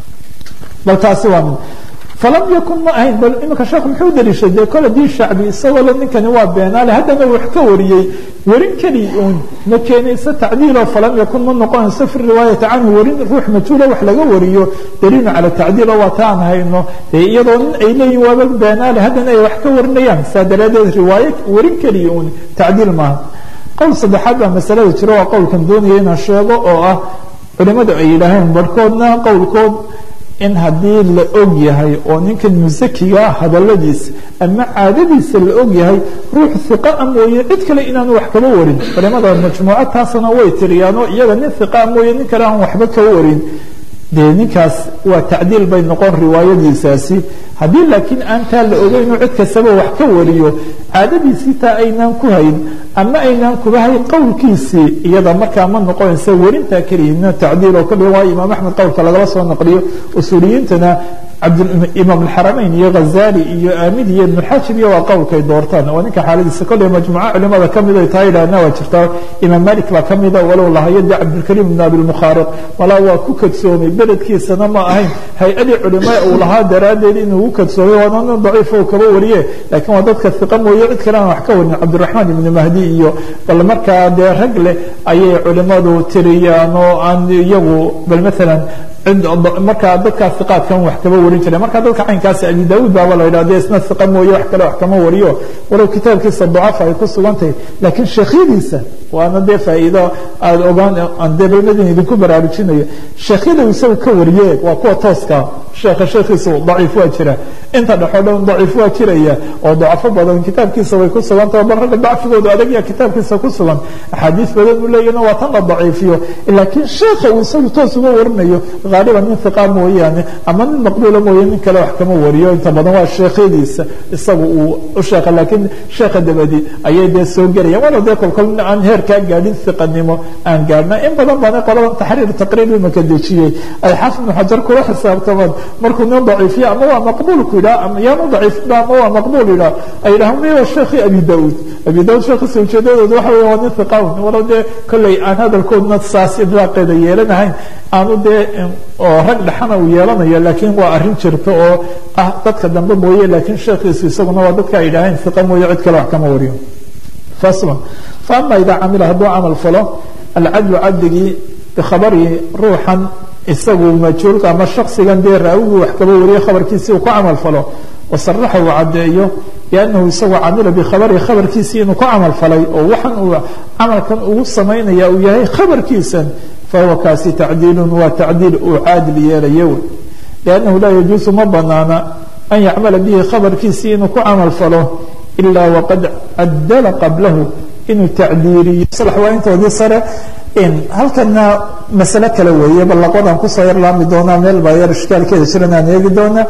bal taasi waa mid falam yakun ma ahayn bal imika sheekhu muxuu daliishay dee kole dii shacbi isagoo le ninkani waa beenaale haddana wax ka wariyey werin keli uun ma keenayso tacdiilo falam yakun ma noqonayso fi riwaayati canhu werin ruux majhuula wax laga wariyo daliilun cala tacdiilo waa ta aan hayno dee iyadoo nin ay leeyihin waaba beenaale haddana ay wax ka warinayaan saa daraadeed riwaayo werin keliya uun tacdiil maaha qowl saddexaad baa masalada jiro waa qowlkan doonaya inaan sheego oo ah culimadu ay yidhaaheen barhkoodna qowlkood in haddii la og yahay oo ninkan musakigaa hadaladiisa ama caadadiisa la og yahay ruux hiqaa mooye cid kale inaanu wax kaba warin culimada majmuuca taasna way tiriyaanoo iyaga nin hiqaa mooye nin kale aan waxba kaba warin dee ninkaas waa tacdiil bay noqon riwaayadiisaasi haddii laakiin aan taa la ogeyn inuu cid kastaba wax ka wariyo caadadiisii taa aynaan ku hayn ama aynaan kuba hayn qowlkiisii iyada markaa ma noqonaysa werintaa keliya tacdiil oo kale waa imaam axmed qowlka lagala soo naqliyo usuuliyiintana imaam alxaramayn iyo ghazali iyo aamid iyo ibn xajib iyo waa qowlkay doortaan oo ninka xaaladiisa kolley majmuuco culimada kamid ay tahay idhaahna waa jirtaa imaam malik baa kamida walow lahayo de cabdilkariim ibn abilmukhaariq walaa waa ku kadsoomay beledkiisana ma ahayn hay-adii culimo uu lahaa daraaddeed inuu u kadsoomay waana nin daciif oo kaba wariye laakiin waa dadka iqa mooye cid kale aan wax ka warin cabdiraxmaan ibni mahdi iyo bal markaa dee rag leh ayay culimadu tiriyaan oo aan iyagu bal maalan markaa dadkaa iqaadkan wax kaba warin jire marka dadka caynkaasi abi daauud baaba la yidhah de isna iqa mooye wax kale wax kama wariyo walow kitaabkiisa dacafa ay ku sugan tahay laakiin sheekhyadiisa waana dee faa'iido aada ogaan aan dee balmadin idinku baraarujinayo sheekhyada isagu ka wariye waa kuwa tooska sheekha sheekhiisa daciif waa jira inta dhexo dhan daciif waa jiraya oo dacafo badan kitaabkiisa way ku sugan tahay bal ragga dacfigoodu adagya kitaabkiisa ku sugan axaadiis badan uu leeyahna waa tan la daciifiyo laakiin sheekha uu isagu toos uga warinayo haaliban nin iqa mooyaane ama nin maqbuula mooye nin kale wax kama wariyo inta badan waa sheekhadiisa isagu uu u sheekha laakiin sheekha dabadi ayay dee soo gelayaan walow dee kolkol aan heerkaa gaadhin iqanimo aan gaadhna in badan baana qoladan taxriir taqriir imaka dejiyey ay xafid ibnu xajar kula xisaabtamaan markuu nin daciifiya ama waa maqbuulku yidhaha ama yaanu daciifba ama waa maqbuul yidhaha ay yidhaha miya sheekhi abi daauud abi daauud sheekhiisa ujeedadooda waxa weya waa nin iqawn walow dee kolley aan hadalkoodna saas idlaaqeeda yeelanahayn aanu dee oo rag dhexana uu yeelanayo laakiin waa arrin jirta oo ah dadka dambe mooye laakiin sheekhiisu isaguna waa dadka ay yidhaaheen iqa mooye cid kale wax kama wariyo faslan faama idaa camila hadduu camal falo alcadlu cabdigii bikhabarihi ruuxan isagu majhuulka ama shaksigan dee raawigu wax kaba wariye khabarkiisii uu ku camal falo wasaraxa uu caddeeyo biannahu isagu camila bikhabarihi khabarkiisii inuu ku camal falay oo waxan uu camalkan ugu samaynaya uu yahay khabarkiisan fahuwa kaasi tacdiilun waa tacdiil uu caadil yeelayo wey liannahu laa yajuusu ma banaana an yacmala bihi khabarkiisii inuu ku camal falo ilaa waqad cadala qablahu inuu tacdiiriyo salax waa intoodii sare halkana masale kale weeye bal laqodan kusoo yar laami doonaa meel baa yar ishkaalkeeda jiran aan eegi doona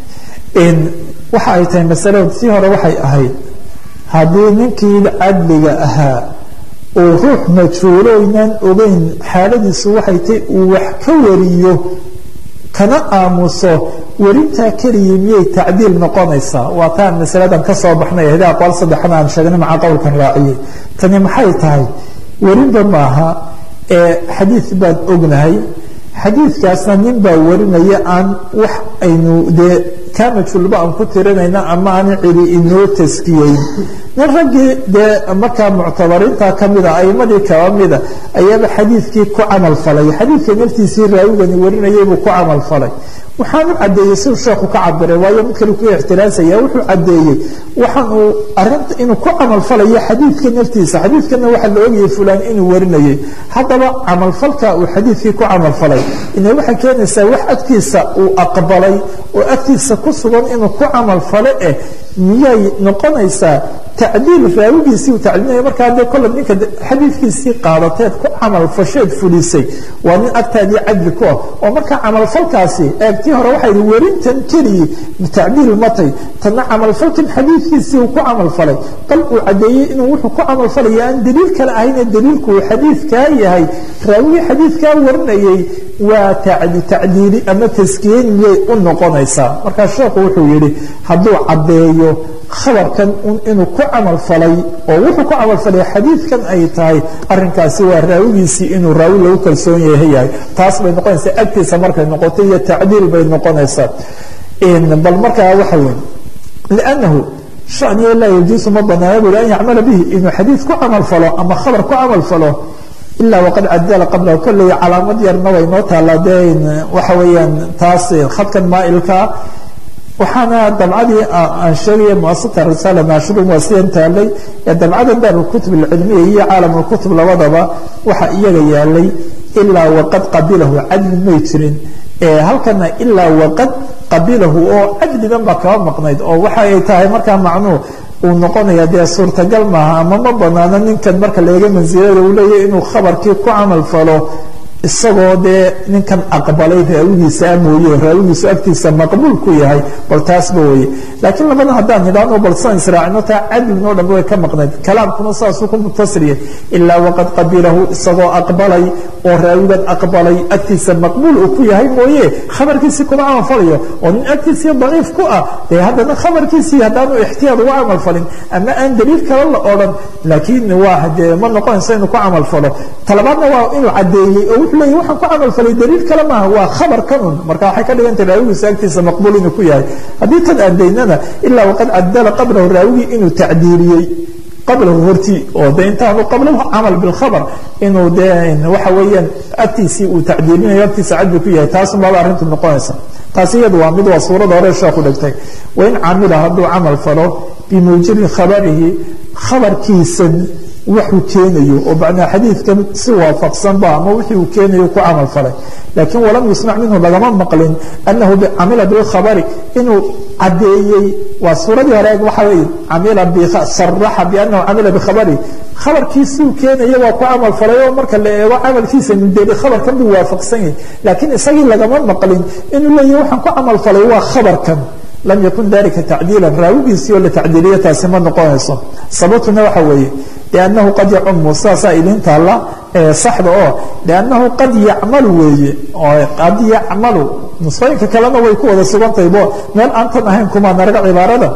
waxa ay tahay masale sii hore waxay ahayd haddii ninkii cadliga ahaa uu ruux majhuuloynaan ogeyn xaaladiisu waxay tahay uu wax ka wariyo kana aamuso werintaa keliya miyay tacdiil noqonaysaa waa taan masaladan ka soo baxnay ahda aqwaal saddexna aan sheegnay maca qowlkan raaciyey tani maxay tahay werinba maaha ee xadiid baan ognahay xadiidkaasna nin baa warinaya aan wax aynu dee kaa majhuulba aan ku tirinayna ama aan cidi inoo taskiyeyn nin raggii dee markaa muctabariinta kamida aimadii kaba mida ayaaba xadiidkii ku camal falay xadiidka naftiisii raawigani warinayay buu ku camal falay waxaan u cadeeyey siduu sheekhu ka cabiray waayo mid kale ku ixtiraasaya wuxuu cadeeyey waxaan uu arinta inuu ku camalfalayo xadiidka naftiisa xadiidkana waxaa la ogayay fulaan inuu warinayay haddaba camalfalka uu xadiidkii ku camalfalay ina waxay keenaysaa wax agtiisa uu aqbalay oo agtiisa ku sugan inuu ku camalfalo eh miyay noqonaysaa tacdiil raawigiisii uu tacdiilinayo markaa dee kolle ninka xadiidkiisii qaadateed ku camalfasheed fulisay waa nin agtaadii cadli ku ah oo markaa camalfalkaasi eegtii hore waxay ihi werintan keliyi tacdiil matay tanna camalfalkan xadiidkiisii uu ku camalfalay bal uu caddeeyey inuu wuxuu ku camalfalaya aan daliil kale ahayne daliilku uu xadiidkaa yahay raawigii xadiidkaa warinayay waa tacdiili ama taskiyeyn miyay u noqonaysaa markaa sheekhu wuxuu yihi hadduu caddeeyo khabarkan inuu ku camal falay oo wuxuu ku camal falay xadiidkan ay tahay arinkaasi waa raawigiisii inuu raawi lagu kalsoon yahay yahay taas bay noqonaysaa agtiisa markay noqoto iyo tacdiil bay noqonaysaa bal markaa waxa weyn liannahu shaniya laa yajuusu ma banaana buri an yacmala bihi inuu xadiid ku camal falo ama khabar ku camal falo ilaa waqad cadala qablahu kolley calaamad yarna way noo taallaa dee waxa weeyaan taas khadkan maailkaa waxaana dabcadii aan sheegaya muasata risaala naashirun waa sidan taalay ee dabcadan daar lkutub alcilmiya iyo caalam lkutub labadaba waxa iyaga yaalay ilaa waqad qabilahu cadli may jirin halkana ilaa waqad qabilahu oo cadligan baa kaba maqnayd oo waxa ay tahay markaa macnuu uu noqonaya dee suurtagal maaha ama ma banaano ninkan marka laega mansilada uu leeyahy inuu khabarkii ku camal falo isagoo dee ninkan aqbalay raawigiisa mooye raawigiisu agtiisa maqbuul ku yahay bal taasba weye laakiin labada haddaan nidhaahno bal san israacino taa cadlin oo dhan way ka maqnayd kalaamkuna saasuu ku mutasriya ilaa waqad qabilahu isagoo aqbalay oo raawigan aqbalay agtiisa maqbuul uu ku yahay mooye khabarkiisii kuma camalfalayo oo nin agtiisii daciif ku ah dee haddana khabarkiisii haddaanu ixtiyaad uga camalfalin ama aan daliil kale la odhan laakiin waa dee ma noqonayso inuu ku camalfalo talabaadna waa inuu caddeeyey oo wuxuu leeyahy waxaan ku camalfalay daliil kale maaha waa khabar kanun marka waxay ka dhigantay raawigiisa agtiisa maqbuul inuu ku yahay haddii tan aadaynana ilaa waqad cadala qablahu raawigii inuu tacdiiliyey qablahu hortii oo de intaanu qablahu camal bilkhabar inuu de waxa weeyaan agtiisii uu tacdiilinayo agtiisa cadbi ku yahay taasun baaba arrintu noqonaysa taasi iyadu waa mid waa suurada hore sheeku dhigtay wain camila hadduu camal falo bimuujibi khabarihi khabarkiisa waxuu keenayo oo macnaa xadiidkan si waafaqsanba ama wixii uu keenayo ku camal falay laakiin walam yusmac minhu lagama maqlin anahu camila bilkhabari inuu caddeeyey waa suuradii hore waxa weeye camila saraxa bianahu camila bikhabari khabarkiisuu keenaya waa ku camal falay oo marka la eego camalkiisa mindeli khabarkan buu waafaqsan yahay laakiin isagii lagama maqlin inuu leeyahy waxaan ku camal falay waa khabarkan lam yakun dalika tacdiila raawigiisii oo la tacdiiliya taasi ma noqonayso sababtuna waxa weeye liannahu qad yacumu sidaasaa idin taalla saxda oo liannahu qad yacmalu weeye oo qad yacmalu nusooyinka kalena way ku wada sugantahay bo meel aantan ahayn kumaa naraga cibaarada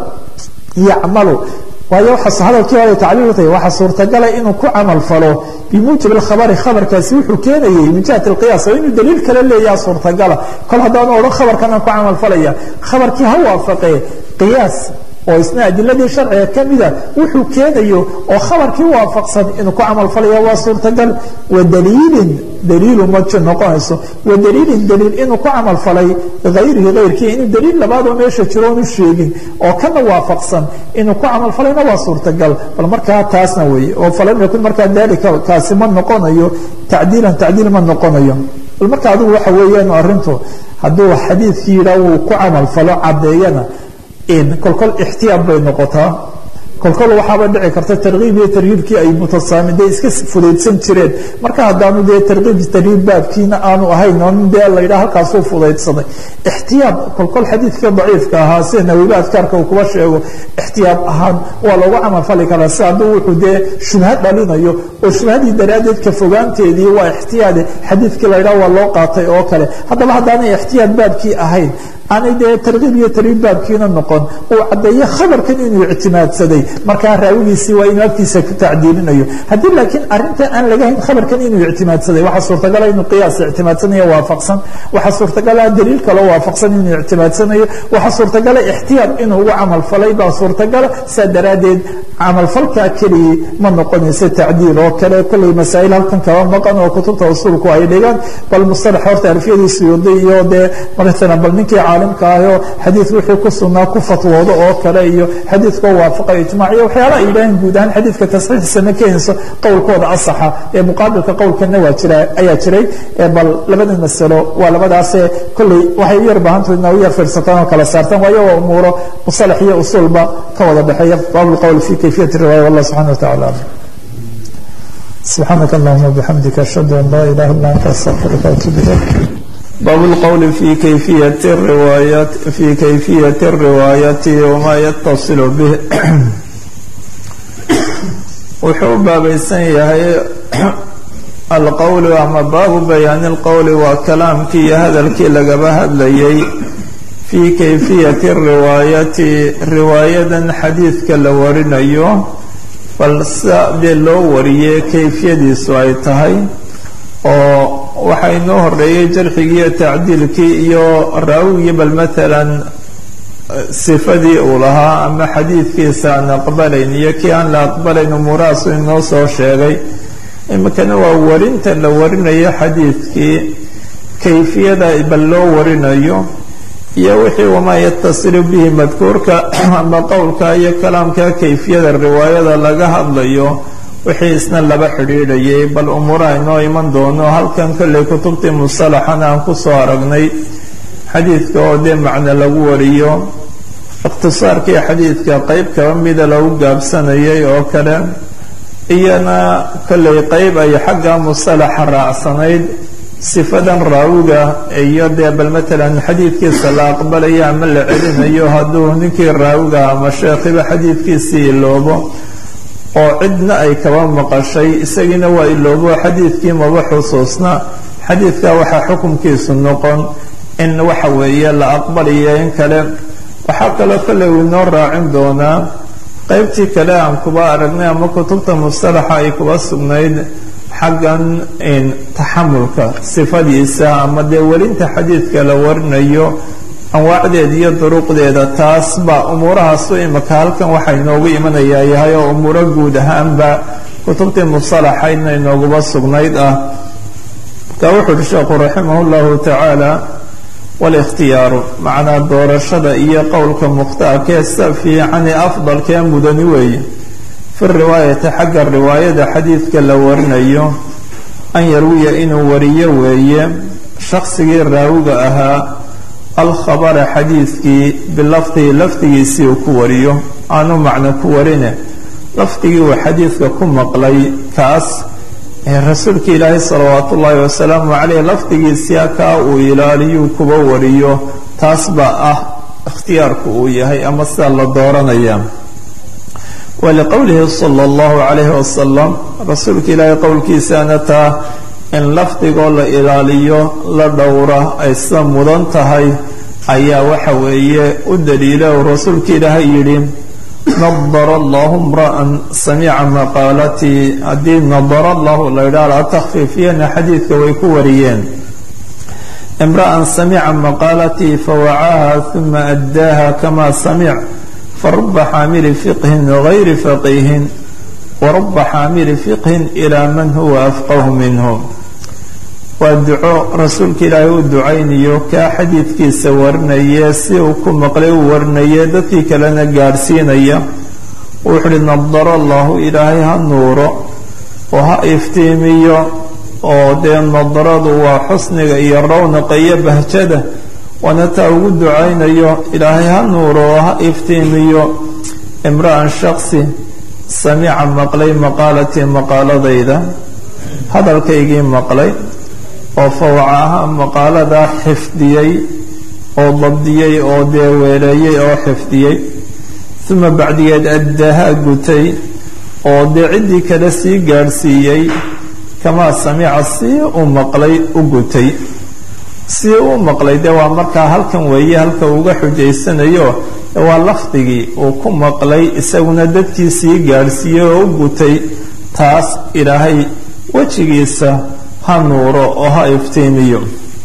yacmalu waayo waxaa hadalkii hore tacliil tahay waxaa suurtagala inuu ku camal falo bimuujib alkhabari khabarkaasi wuxuu keenayay min jihati alqiyaas oo inuu daliil kale leeyaha suurtagala kol haddaanu odhan khabarkan aan ku camal falaya khabarkii ha waafaqee qiyaas oo isna adiladii sharciga ka mida wuxuu keenayo oo khabarkii waafaqsan inuu ku camal falaya waa suurtagal wadaliilin daliilu ma noqonayso wadaliilin daliil inuu ku camal falay hayrihi hayrkii inuu daliil labaadoo meesha jiro onu sheegin oo kana waafaqsan inuu ku camal falayna waa suurtagal bal markaa taasna weeye oo falam yakun markaa dalika kaasi ma noqonayo tacdiilan tacdiil ma noqonayo bal marka adigu waxa weeyaan arrintu hadduu xadiidkii yidhaa wuu ku camal falo caddeeyana kolkol ixtiyaad bay noqotaa kolkol waxaaba dhici karta tarkiib iyo tarhiibkii ay mutasaamide iska fudaydsan jireen marka haddaanu dee tarkiib tarhiib baabkiina aanu ahayn on dee la yidhaha halkaasuu fudaydsaday ixtiyaad kolkol xadiidka daciifka ahaa sida nawiba adkaarka uu kuba sheego ixtiyaad ahaan waa loogu camal fali karaa si hadduu wuxuu dee shubha dhalinayo oo shubhadii daraaddeed ka fogaanteedii waa ixtiyaade xadiidkii la yidhaha waa loo qaatay oo kale haddaba haddaanay ixtiyaad baabkii ahayn aanay dee tarkiib iyo tarhiib baabkiina noqon uu caddeeyo khabarkan inuu ictimaadsaday markaa raawigiisii waa inuu agtiisa ku tacdiilinayo haddii laakiin arinta aan laga hayn khabarkan inuu ictimaadsaday waxaa suurtagala inuu qiyaas ictimaadsanayo waafaqsan waxaa suurtagala daliil kaloo waafaqsan inuu ictimaadsanayo waxaa suurtagala ixtiyaad inuu ugu camal falay baa suurtagala saa daraaddeed camalfalkaa keligii ma noqonayso tacdiil oo kale kolley masaa'il halkan kaba maqan oo kutubta usuulku ay dhigaan bal mustalax horta alfiyadiisu waday iyo dee maalan bal ninkii caalimka ahoo xadiid wixii ku sugnaa ku fatwoodo oo kale iyo xadiidkoo waafaqa ijmac iyo waxyaala ay yidhaaheen guud ahaan xadiidka tasxiixiisa ma keenayso qowlkooda asaxa ee muqaabilka qowlkana waa jira ayaa jiray bal labada masalo waa labadaasee kolley waxay u yar baahantahay inaa u yar fiirsataan oo kala saartaan waayo waa umuuro musalax iyo usuulba ka wada dhexeeya baab lqowl fi kayfiyat riwaaya wallah subxana wataala alam سبحانك اللهم وبحمدك أشهد أن لا إله إلا أنت أستغفرك وأتوب إليك باب القول في كيفية الرواية في كيفية الرواية وما يتصل به wuxuu baabaysan yahay alqowli ama baabu bayaani اlqowli waa kalaamkii iyo hadalkii lagaba hadlayay fii kayfiyati riwaayati riwaayadan xadiidka la warinayo bal sida dee loo wariyey kayfiyadiisu ay tahay oo waxaa inoo horeeyey jarxigii iyo tacdiilkii iyo raawigii bal maalan sifadii uu lahaa ama xadiidkiisa aan aqbalayn iyo kii aan la aqbalayn umuurahaasu inoo soo sheegay iminkana waa warinta la warinayo xadiidkii kayfiyada bal loo warinayo iyo wixii wamaa yatasilu bihi madkuurka ama qowlka iyo kalaamka kayfiyada riwaayada laga hadlayo wixii isna laba xidhiidhayay bal umuuraha inoo iman doono halkan kolley kutubtii musalaxana aan kusoo aragnay xadiidka oo dee macno lagu wariyo ikhtisaarkii xadiidka qeyb kaba mida lagu gaabsanayay oo kale iyana kolley qeyb ay xagga musalaxa raacsanayd sifadan raawiga iyo dee bal matalan xadiidkiisa la aqbalayo ama la celinayo hadduu ninkii raawiga ama sheekhiba xadiidkiisii iloobo oo cidna ay kaba maqashay isagiina waa iloobo xadiidkii maba xusuusna xadiidka waxaa xukunkiisu noqon in waxa weeye la aqbalayo in kale waxaa kaloo kolley uu inoo raacin doonaa qeybtii kale aan kuba aragnay ama kutubta mustalaxa ay kuba sugnayd xaggan taxamulka sifadiisa ama dee welinta xadiidka la warinayo anwaacdeeda iyo duruqdeeda taas baa umuurahaasu imaka halkan waxaa inoogu imanayaa yahay oo umuuro guud ahaanba kutubtii mustalaxaydna inooguba sugnayd ah marka wuxu uhi sheekhu raximah llahu tacaala walikhtiyaaru macnaa doorashada iyo qowlka mukhtaarkee sa fiicani afdalkee mudani weeye fi riwaayati xagga riwaayada xadiidka la warinayo an yarwiya inuu wariyo weeye shaqsigii raawiga ahaa alkhabara xadiidkii bilafdihi lafdigiisii uu ku wariyo aanu macno ku warine lafdigii uu xadiidka ku maqlay kaas ee rasuulka ilaahay salawaatu ullaahi wasalaamu caleyh lafdigiisia kaa uu ilaaliyuu kuba wariyo taas baa ah ikhtiyaarku uu yahay ama sidaa la dooranaya waliqowlihi sala allahu calayhi wasalam rasuulka ilaahay qowlkiisaana taa in lafdigoo la ilaaliyo la dhowra ay sida mudan tahay ayaa waxa weeye u daliila uu rasuulka ilaahay yidhi nadara allahu imra'an samica maqaalatii haddii nadara allahu la yidhaha la takhfiifiyana xadiidka way ku wariyeen imra'an samica maqaalatii fawacaaha uma addaaha kama samic faruba xaamili fiqhin gayri faqiihin waruba xaamili fiqhin ilaa man huwa afqahu minhu waa duco rasuulka ilaahay u ducaynayo kaa xadiidkiisa warinaya si uu ku maqlay u warinaya dadkii kalena gaadhsiinaya wuxuu uhi nadaro allahu ilaahay ha nuuro oo ha iftiimiyo oo dee nadaradu waa xusniga iyo rawnaqa iyo bahjada waana taa ugu ducaynayo ilaahay ha nuuro oo ha iftiimiyo imra'an shaksi samica maqlay maqaalatii maqaaladayda hadalkaygii maqlay oo fawcaha maqaaladaa xifdiyey oo dabdiyey oo dee weeleeyey oo xifdiyey uma bacdigeed addaaha gutay oo dee ciddii kale sii gaadhsiiyey kamaa samica sii u maqlay u gutay sii u maqlay dee waa markaa halkan weeye halka uga xujaysanayo waa lafdigii uu ku maqlay isaguna dadkii sii gaadhsiiyey oo u gutay taas ilaahay wejigiisa ha nuuro oo ha iftiimiyo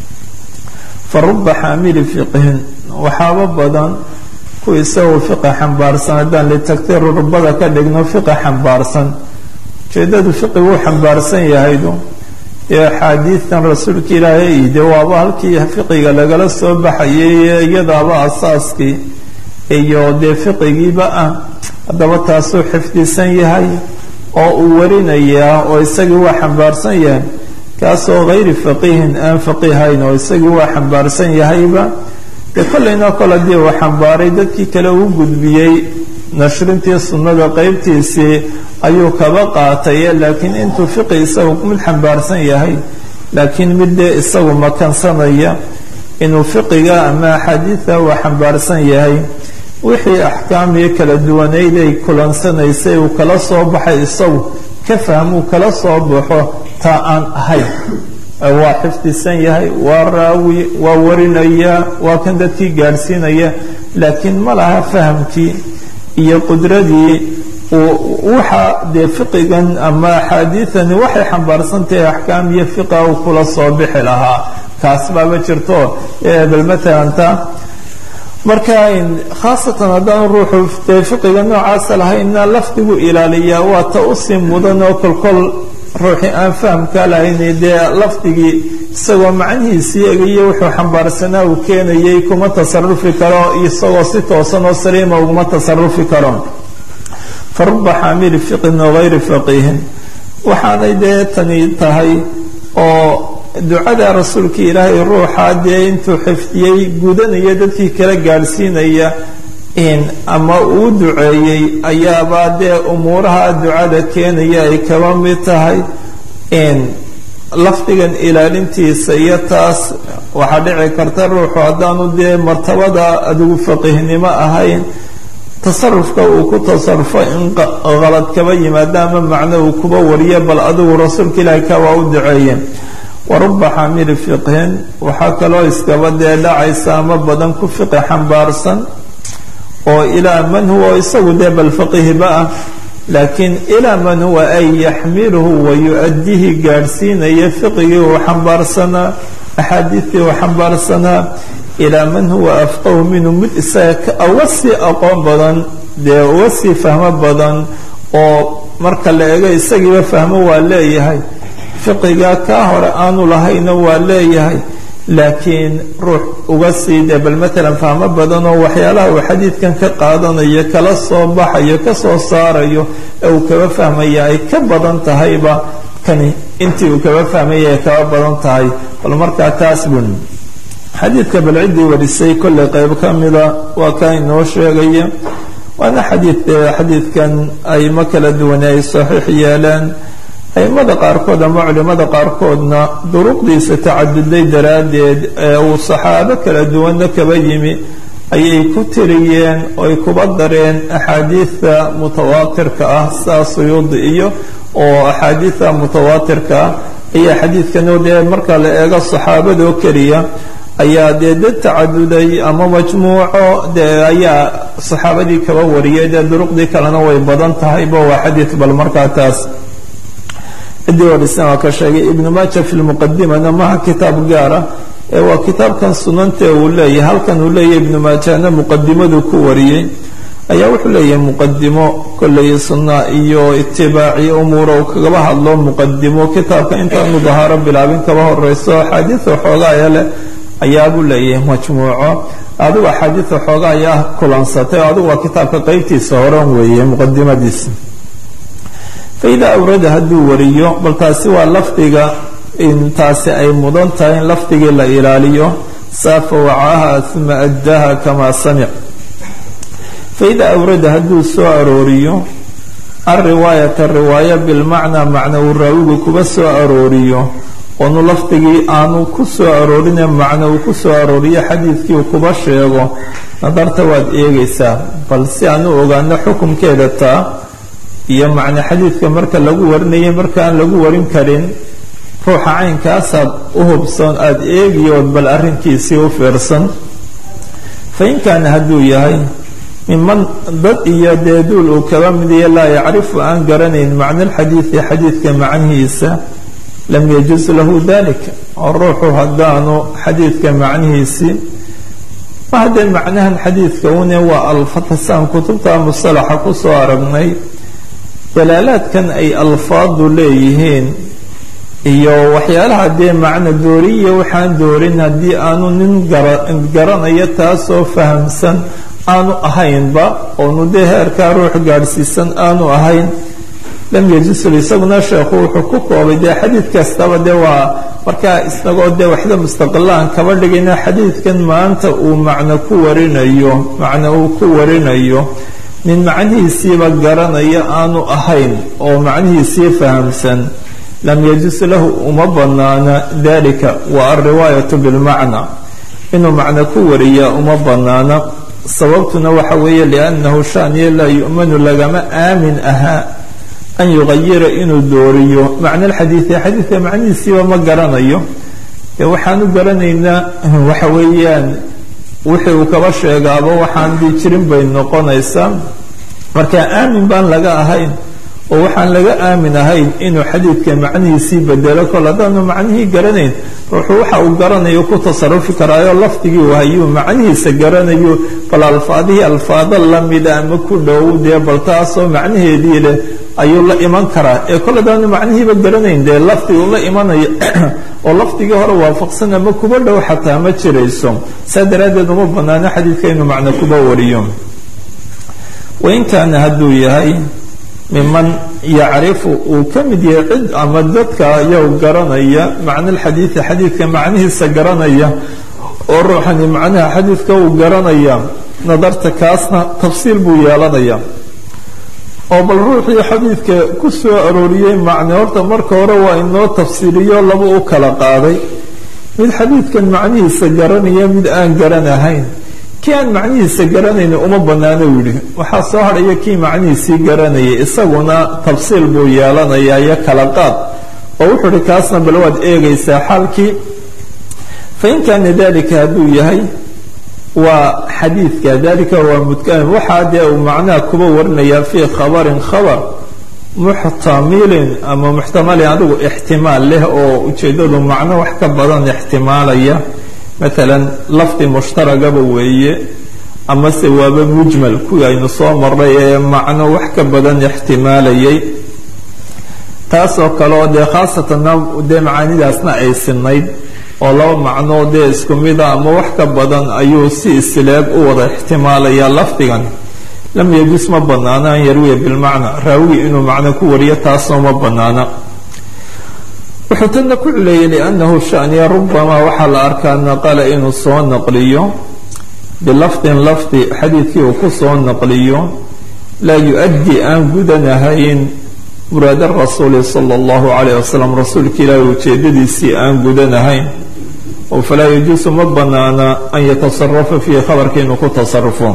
fa ruba xaamili fiqhin waxaaba badan ku isagoo fiqa xambaarsan haddaan litagtiru rubada ka dhigno fiqa xambaarsan ujeedadu fiqigu u xambaarsan yahaydu dee axaadiidtan rasuulka ilaahay de waaba halkii fiqiga lagala soo baxayay iyadaaba asaaskii iyo dee fiqigiiba ah haddaba taasuu xifdisan yahay oo uu warinayaa oo isagii waa xambaarsan yahay kaasoo hayri faqiihin aan faqiihayn oo isagii waa xambaarsan yahayba dee kollayna kol haddii uu xambaaray dadkii kale uu gudbiyey nashrintii sunnada qeybtiisii ayuu kaba qaataye laakiin intuu fiqi isagu mid xambaarsan yahay laakiin mid dee isagu makansanaya inuu fiqiga ama axaadiida uu xambaarsan yahay wixii axkaamii kala duwanayd ay kulansanaysay uu kala soo baxay isagu ka fahmuu kala soo baxo taa aan ahayn waa xifdisan yahay waa raawi waa warinaya waa kan dadkii gaadhsiinaya laakiin ma laha fahamkii iyo qudradii waxa dee fiqigan ama axaadiidani waxay xambaarsantahay axkaam iyo fiqa uu kula soo bixi lahaa kaas baaba jirto bal matalan ta marka khaasatan haddaan ruuxu dee fiqiga noocaasa lahayna lafdigu ilaaliyaa waa ta usii mudan oo kolkol ruuxii aan fahamka lahayn dee lafdigii isagoo macnihiisii egayo wuxuu xambaarsanaa uu keenayay kuma tasarufi karo isagoo si toosan oo saliima uguma tasarufi karo fa ruba xaamili fiqhin oo hayri faqiihin waxaanay dee tani tahay oo ducada rasuulka ilaahay ruuxa dee intuu xifdiyey gudanaya dadkii kala gaadhsiinaya ama uu duceeyey ayaabaa dee umuuraha ducada keenaya ay kaba mid tahay lafdigan ilaalintiisa iyo taas waxaa dhici karta ruuxu haddaanu dee martabada adigu faqihnimo ahayn tasarufka uu ku tasarufo in qalad kaba yimaado ama macno uu kuba wariyo bal adigu rasuulka ilaahi ka waa u duceeye waruba xaamili fiqhin waxaa kaloo iskaba dee dhacaysa ama badan ku fiqi xambaarsan oo ilaa man huwa isagu dee bal faqihiba ah laakiin ilaa man huwa ay yaxmiluhu wa yu-adihi gaadhsiinaya fiqigii uu xambaarsanaa axaadiistii uu xambaarsanaa ilaa man huwa afqahu minhu mid isaga uga sii aqoon badan dee uga sii fahmo badan oo marka la ego isagiiba fahmo waa leeyahay fiqiga kaa hore aanu lahayna waa leeyahay laakiin ruux uga sii dee bal matalan fahmo badan oo waxyaalaha uu xadiidkan ka qaadanayo kala soo baxayo ka soo saarayo ee uu kaba fahmaya ay ka badan tahayba kani intii uu kaba fahmaya ay kaba badan tahay bal markaa taas bun xadiidka bal ciddii warisay kollay qayb ka mida waa kaa inoo sheegaya waana xadiid xadiidkan aymo kala duwane ay saxiix yeeleen aimada qaarkood ama culimada qaarkoodna duruqdiisa tacaduday daraaddeed ee uu saxaabo kala duwanna kaba yimi ayay ku tiriyeen oy kuba dareen axaadiidta mutawaatirka ah saa suyuudi iyo oo axaadiidta mutawaatirka ah ayaa xadiidkan dee marka la eego saxaabadoo keliya ayaa dee dad tacaduday ama majmuuco dee ayaa saxaabadii kaba wariyay dee duruqdii kalena way badan tahayba waa xadiid bal markaa taas ciddii warisan waa ka sheegay ibnu maaja fi lmuqadimana maha kitaab gaara ee waa kitaabkan sunante uu leeyahay halkan uu leeyahay ibnu maajana muqadimadu ku wariyey ayaa wuxuu leeyahay muqadimo kolley sunna iyo itibaaci umuura uu kagaba hadlo muqadimo kitaabka intaanu dahaaro bilaabin kaba horeyso axaadiida xoogaaya leh ayaabuu leeyahay majmuuco adigu axaadiida xooga ayaa kulansatay o adigu waa kitaabka qeybtiisa horan weeye muqadimadiisa faida awrada hadduu wariyo bal taasi waa lafdiga intaasi ay mudan tahay in lafdigii la ilaaliyo saafa wacaha uma addaha kamaa samic faida awrada hadduu soo arooriyo alriwaayata riwaaya bilmacnaa macna uu raawigu kuba soo arooriyo oonu lafdigii aanu ku soo aroorinee macna uu ku soo arooriyo xadiidkii uu kuba sheego nadarta waad eegaysaa bal si aan u ogaano xukumkeeda taa iyo macna xadiidka marka lagu warinayo markaan lagu warin karin ruuxa caynkaasaad u hubsan aada eegiyood bal arrinkiisii u fiirsan fa in kaana hadduu yahay miman dad iyo deeduul uu kaba midiyo laa yacrifu aan garanayn macna alxadiidi xadiidka macnihiisa lam yajuz lahu dalika oo ruuxu haddaanu xadiidka macnihiisii ma haddee macnahan xadiidka une waa alfatasaan kutubta musalaxa kusoo aragnay dalaalaadkan ay alfaadu leeyihiin iyo waxyaalaha dee macna dooriya waxaan doorin haddii aanu nin garanayo taasoo fahamsan aanu ahaynba oonu dee heerkaa ruux gaadhsiisan aanu ahayn lam yajisul isaguna sheekhu wuxuu ku koobay dee xadiid kastaba dee waa markaa isagoo dee waxda mustaqilaan kaba dhigayna xadiidkan maanta uu macno ku warinayo macno uu ku warinayo nin macnihiisiiba garanaya aanu ahayn oo macnihiisii fahamsan lam yajus lahu uma banaana dalika wa alriwaayatu bilmacna inuu macno ku wariyaa uma banaana sababtuna waxa weeye liannahu shaniya laa yu'manu lagama aamin ahaa an yuqayira inuu dooriyo macna alxadiidi xadiidka macnihiisiiba ma garanayo dee waxaanu garanaynaa waxa weeyaan wixii uu kaba sheegaaba waxaan dii jirin bay noqonaysaa marka aamin baan laga ahayn oo waxaan laga aamin ahayn inuu xadiidka macnihiisii bedelo kol haddaanu macnihii garanayn ruuxu waxa uu garanayo ku tasarufi karaayo lafdigii hayuu macnihiisa garanayo bal alfaadihii alfaado lamida ama ku dhow dee bal taasoo macnaheedii leh ayuu la iman karaa ee kol haddaanu macnihiiba garanayn dee lafdigu la imanayo oo lafdigii hore waafaqsan ama kuba dhow xataa ma jirayso saa daraaddeed uma banaano xadiidka inuu macno kuba wariyo wain kaana hadduu yahay miman yacrifu uu ka mid yahay cid ama dadka ayaw garanaya macna alxadiidi xadiidka macnihiisa garanaya oo ruuxani macnaha xadiidka uu garanaya nadarta kaasna tafsiil buu yeelanaya oo bal ruuxii xadiidka ku soo arooriyey macne horta marka hore waa inoo tafsiiriyo laba u kala qaaday mid xadiidkan macnihiisa garanaya mid aan garanahayn kii aan macnihiisa garanayni uma banaano yidhi waxaa soo hadhaya kii macnihiisii garanayay isaguna tafsiil buu yeelanayaa iyo kala qaad oo wuxuu uhi kaasna bal waad eegaysaa xaalkii fain kaana dalika hadduu yahay waa xadiidka dalika waa mudkan waxaa dee uu macnaha kuba warinayaa fii khabarin khabar muxtamilin ama muxtamalin adigu ixtimaal leh oo ujeeddadu macno wax ka badan ixtimaalaya maalan lafdi mushtaragaba weeye amase waaba mujmal kuwii aynu soo marray ee macno wax ka badan ixtimaalayay taasoo kale oo dee khaasatan dee macaanidaasna ay sinayd oo laba macnoo dee isku mida ama wax ka badan ayuu si isleeg u wada ixtimaalayaa lafdigan lam yajus ma banaana an yarwiya bilmacna raawigi inuu macno ku wariyo taasoo ma banaana wuxuu tana ku cileeyey liannahu shaniya rubamaa waxaa la arkaa naqala inuu soo naqliyo bilafdin lafdi xadiidkii uu ku soo naqliyo laa yu-addi aan gudanahayn muraada rasuuli sala allahu calayh wasalam rasuulka ilaahi ujeedadiisii aan gudanahayn oo falaa yajuusu ma banaana an yatasarafa fiihi khabarka inuu ku tasarufo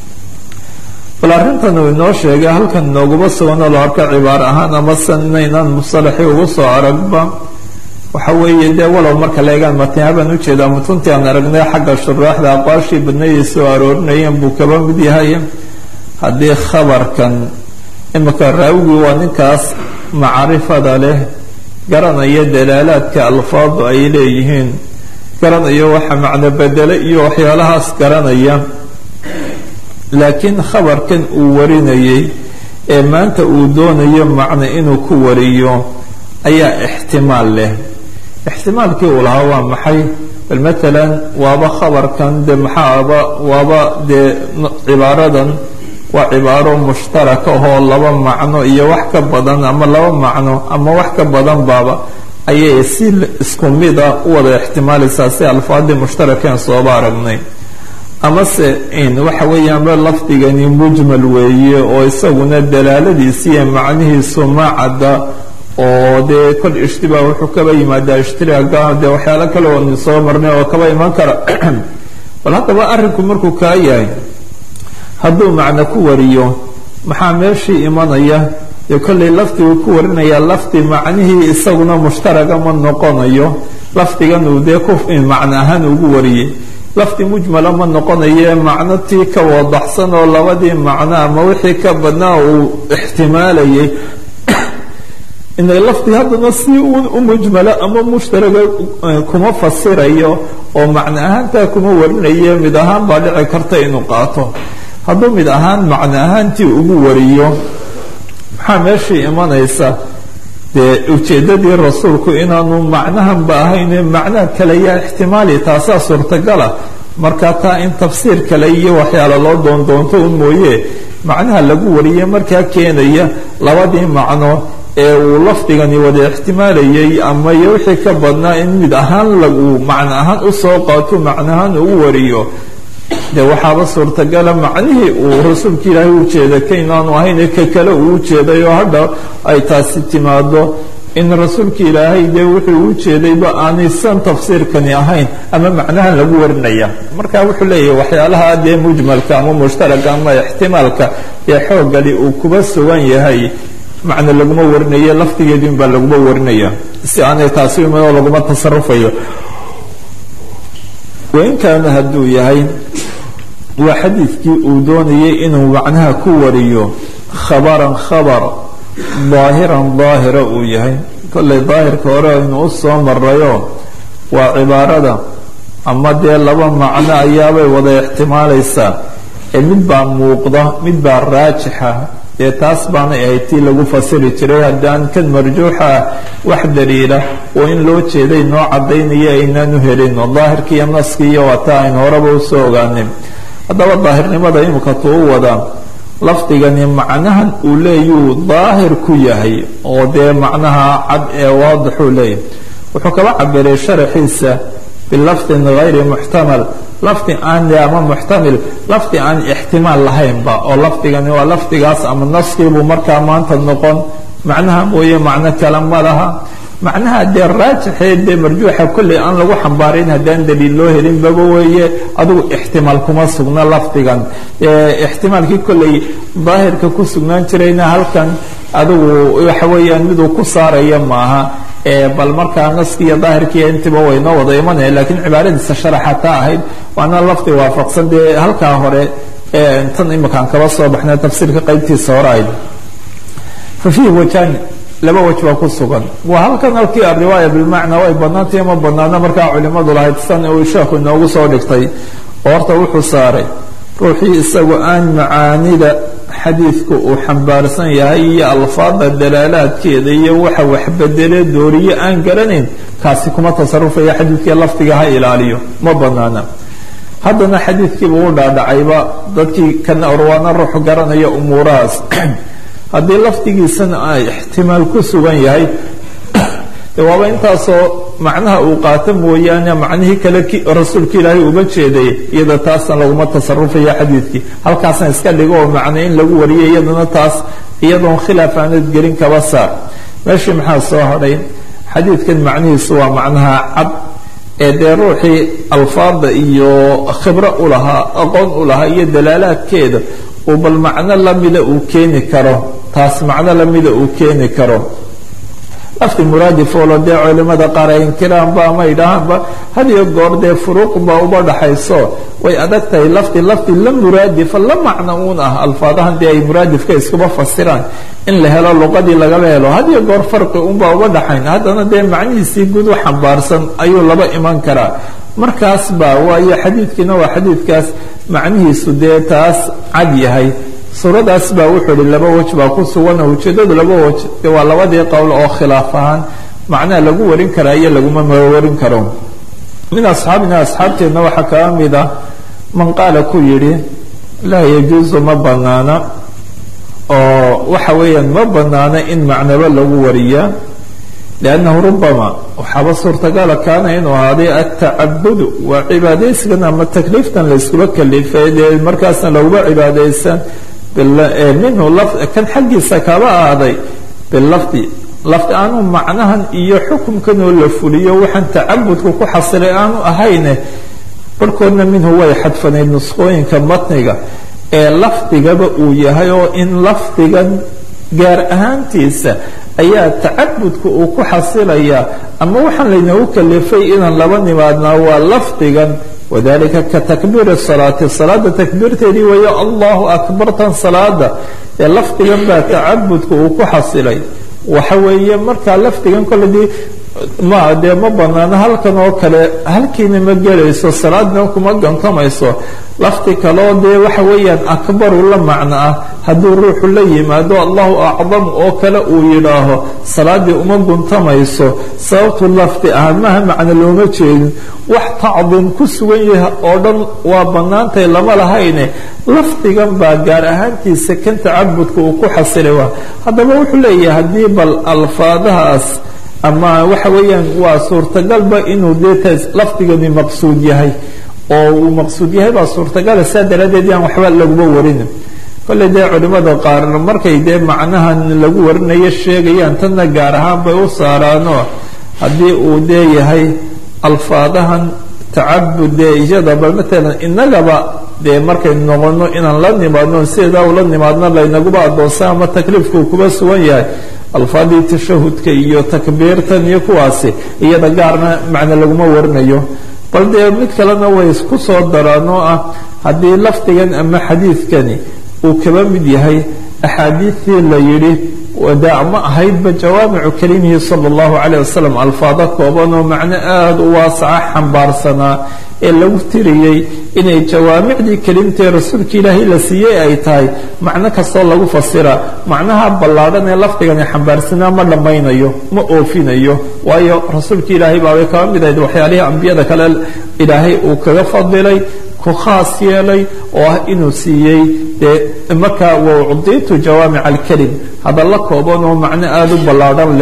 bal arrintan uu inoo sheegay halkan nooguma suganoo la arka cibaar ahaan ama sanaynaan musalaxii ugu soo aragba waxa weeye dee walow marka leegaan matnaa baan ujeedaa mutuntii aan aragnay xagga shuraaxda aqwaashii badnayay soo aroorinayeen buu kaba mid yahay haddii khabarkan imika raawigii waa ninkaas macrifada leh garanaya dalaalaadka alfaadu ay leeyihiin garanayo waxa macno bedele iyo waxyaalahaas garanaya laakiin khabarkan uu warinayay ee maanta uu doonayo macno inuu ku wariyo ayaa ixtimaal leh ixtimaalkii uu lahaa waa maxay bal matalan waaba khabarkan de maxaaba waaba dee cibaaradan waa cibaaro mushtaraka ahoo laba macno iyo wax ka badan ama laba macno ama wax ka badan baaba ayay si isku mida u wada ixtimaalaysaa si alfaadii mushtarakeen sooba aragnay amase waxa weeyaanba lafdigani mujmal weeye oo isaguna dalaaladiisi iyo macnihiisu ma cadda oo dee kol ishtibaah wuxuu kaba yimaadaa ishtiraaga dee waxyaalo kale oo soo marnay oo kaba iman kara bal haddaba arrinku markuu kaa yahay hadduu macno ku wariyo maxaa meeshii imanaya dee kollay lafdigu ku warinaya lafdi macnihii isaguna mushtaraga ma noqonayo lafdigan uu dee ku macno ahaan ugu wariyey lafdi mujmala ma noqonaye macno tii ka wadaxsan oo labadii macno ama wixii ka badnaa uu ixtimaalayay inay lafdi haddana si u mujmalo ama mushtaraga kuma fasirayo oo macno ahaantaa kuma warinaye mid ahaan baa dhici karta inuu qaato hadduu mid ahaan macno ahaantii ugu wariyo maxaa meeshii imanaysa dee ujeeddadii rasuulku inaanu macnahanba ahayne macnaha kale yaa ixtimaali taasaa suurtagala marka taa in tafsiir kale iyo waxyaala loo doondoonto un mooye macnaha lagu wariye markaa keenaya labadii macno ee uu lafdigani wada ixtimaalayay ama iyo wixii ka badnaa in mid ahaan lagu macno ahaan usoo qaato macno ahaan ugu wariyo de waxaaba suurtagala macnihii uu rasuulka ilaahay u jeeday kaynaanu ahayn ka kale uu ujeeday oo hadha ay taasi timaado in rasuulka ilaahay dee wuxuu u jeedayba aanaysan tafsiirkani ahayn ama macnahan lagu warinaya marka wuxuu leeyahay waxyaalaha dee mujmalka ama mushtaraka ama ixtimaalka ee xoogali uu kuba sugan yahay macno laguma warinayo laftigeedin baa laguma warinaya si aanay taasi iman oo laguma tasarufayo wain kaana hadduu yahay waa xadiidkii uu doonayay inuu macnaha ku wariyo khabaran khabar daahiran daahira uu yahay kollay daahirka hore aynu u soo marayo waa cibaarada ama dee laba macno ayaabay wada ixtimaalaysaa ee mid baa muuqda mid baa raajixa dee taas baanay ahayd tii lagu fasiri jiray haddaan kan marjuuxa ah wax daliila oo in loo jeeday noo cadaynaya aynaanu helin oo daahirki iyo naskii iyo waa taa aynu horeba usoo ogaanin haddaba daahirnimada imika tuu wadaa lafdigani macnahan uu leeyuu daahir ku yahay oo dee macnaha cad ee waadixuu leeyahay wuxuu kaba cabiray sharaxiisa bilafdin gayri muxtamal lafdi aan ama muxtamil lafdi aan ixtimaal lahaynba oo lafdigani waa lafdigaas ama naskiibuu markaa maanta noqon macnaha mooye macno kale ma laha macnaha dee raajixee dee marjuuxa kolley aan lagu xambaarin haddaan daliil loo helin baba weeye adigu ixtimaal kuma sugna lafdigan ixtimaalkii kolley daahirka ku sugnaan jirayna halkan adigu waxa weeyaan miduu ku saaraya maaha bal markaa naskiiyo daahirkiiyo intiba waynoo wada imanaya lakiin cibaaradiisa sharaxa taa ahayd waana lafdi waafaqsan dee halkaa hore tan imakaan kaba soo baxna tafsiirka qaybtiisa hore ayd fa fiihi wajaan laba waj baa ku sugan waa halkan halkii ariwaaya bilmacnaa way banaantay ma banaana markaa culimadu lahayd san uu sheekhu inoogu soo dhigtay oo horta wuxuu saaray ruuxii isagu aan macaanida xadiidku uu xambaarsan yahay iyo alfaada dalaalaadkeeda iyo waxa waxbedele dooriye aan garanayn kaasi kuma tasarufaya xadiidkii lafdiga ha ilaaliyo ma banaana haddana xadiidkiiba u dhaadhacayba dadkii kana orwaana ruux garanaya umuurahaas haddii lafdigiisana ay ixtimaal ku sugan yahay de waaba intaasoo macnaha uu qaato mooyaane macnihii kale rasuulka ilaahay uga jeeday iyada taasna laguma tasarufaya xadiidkii halkaasna iska dhigo oo macne in lagu wariyo iyadana taas iyadoon khilaaf aanad gelin kaba saar meeshii maxaa soo hadhay xadiidkan macnihiisu waa macnaha cad ee dee ruuxii alfaada iyo khibro u lahaa aqoon u lahaa iyo dalaalaadkeeda uu bal macno lamida uu keeni karo taas macno lamida uu keeni karo lafdi muraadifoolo dee culimada qaar ay inkiraanba ama idhaahaanba had iyo goor dee furuuqba uba dhaxayso way adag tahay lafdi lafdi la muraadifa la macno uun ah alfaadahan dee ay muraadifka iskuba fasiraan in la helo luqadii lagaba helo had iyo goor farqi unba uba dhaxayn haddana dee macnihiisii guud u xambaarsan ayuu laba iman karaa markaas ba waayo xadiidkiina waa xadiidkaas macnihiisu dee taas cad yahay suuradaas baa wuxuu ihi laba wej baa ku sugan oo ujeedadu laba wej de waa labadii qowl oo khilaaf ahaan macnaha lagu warin karaa iyo laguma warin karo min asxaabina asxaabteenna waxaa kaga mid ah man qaala ku yidhi laa yajuusu ma banaana oo waxa weeyaan ma banaana in macnaba lagu wariyaa liannahu rubama waxaaba suurtagala kaana inuu ahaaday atacabudu waa cibaadaysigan ama takliiftan la iskuba kalifay dee markaasna laguba cibaadaysan minhu kan xaggiisa kaba ahaaday bilafdi lafdi aanu macnahan iyo xukumkan oo la fuliyo waxaan tacabudka ku xasilay aanu ahayne barhkoodna minhu way xadfanayd nusqooyinka matniga ee lafdigaba uu yahay oo in lafdigan gaar ahaantiisa ayaa tacabudka uu ku xasilayaa ama waxaan laynoogu kalifay inaan laba nimaadnaa waa lafdigan wadalika ka takbiiri salaati salaada takbiirteedii weeyo allahu akbartan salaada ee lafdigan baa tacabudka uu ku xasilay waxa weeye markaa lafdigan koledii ma dee ma banaano halkan oo kale halkiina ma gelayso salaadna kuma gantamayso lafdi kaleo dee waxa weeyaan akbaru la macno ah hadduu ruuxu la yimaado allahu acdam oo kale uu yidhaaho salaadii uma guntamayso sababtu lafdi ah maha macno looma jeedin wax tacdiim ku sugan yahay oo dhan waa banaantay lama lahayne lafdigan baa gaar ahaantiisa kan tacabudka uu ku xasilay waa haddaba wuxuu leeyahay haddii bal alfaadahaas ama waxa weeyaan waa suurtagalba inuu dee lafdigani maqsuud yahay oo uu maqsuud yahay baa suurtagala saa daraaddeed yaan waxba laguma warin kolley dee culimada qaar markay dee macnahan lagu warinayo sheegayaan tanna gaar ahaan bay u saaraanoo haddii uu dee yahay alfaadahan tacabud dee iyada bal matalan inagaba dee markaynu noqono inaan la nimaadno sideedaa ula nimaadno laynaguba adoonsa ama takliifkuu kuba sugan yahay alfaadii tashahudka iyo takbiirtan iyo kuwaasi iyada gaarna macno laguma warinayo bal dee mid kalena way isku soo daraan oo ah haddii lafdigan ama xadiidkani uu kaba mid yahay axaadiidtii la yidhi wadaa ma ahaydba jawaamicu kalimihi sala allahu calayh wasalam alfaado kooban oo macno aada u waasaca xambaarsanaa ee lagu tiriyey inay jawaamicdii kelimtae rasuulka ilaahay la siiyey ay tahay macno kastoo lagu fasira macnaha ballaadhan ee lafdigani xambaarsanaa ma dhammaynayo ma oofinayo waayo rasuulka ilaahay baabay kaba mid ahayd waxyaalihii ambiyada kale ilaahay uu kaga fadilay ku khaas yeelay oo ah inuu siiyey dee markaa waucdiitu jawaamic alkelim hadalla kooban oo macno aada u ballaadhan leh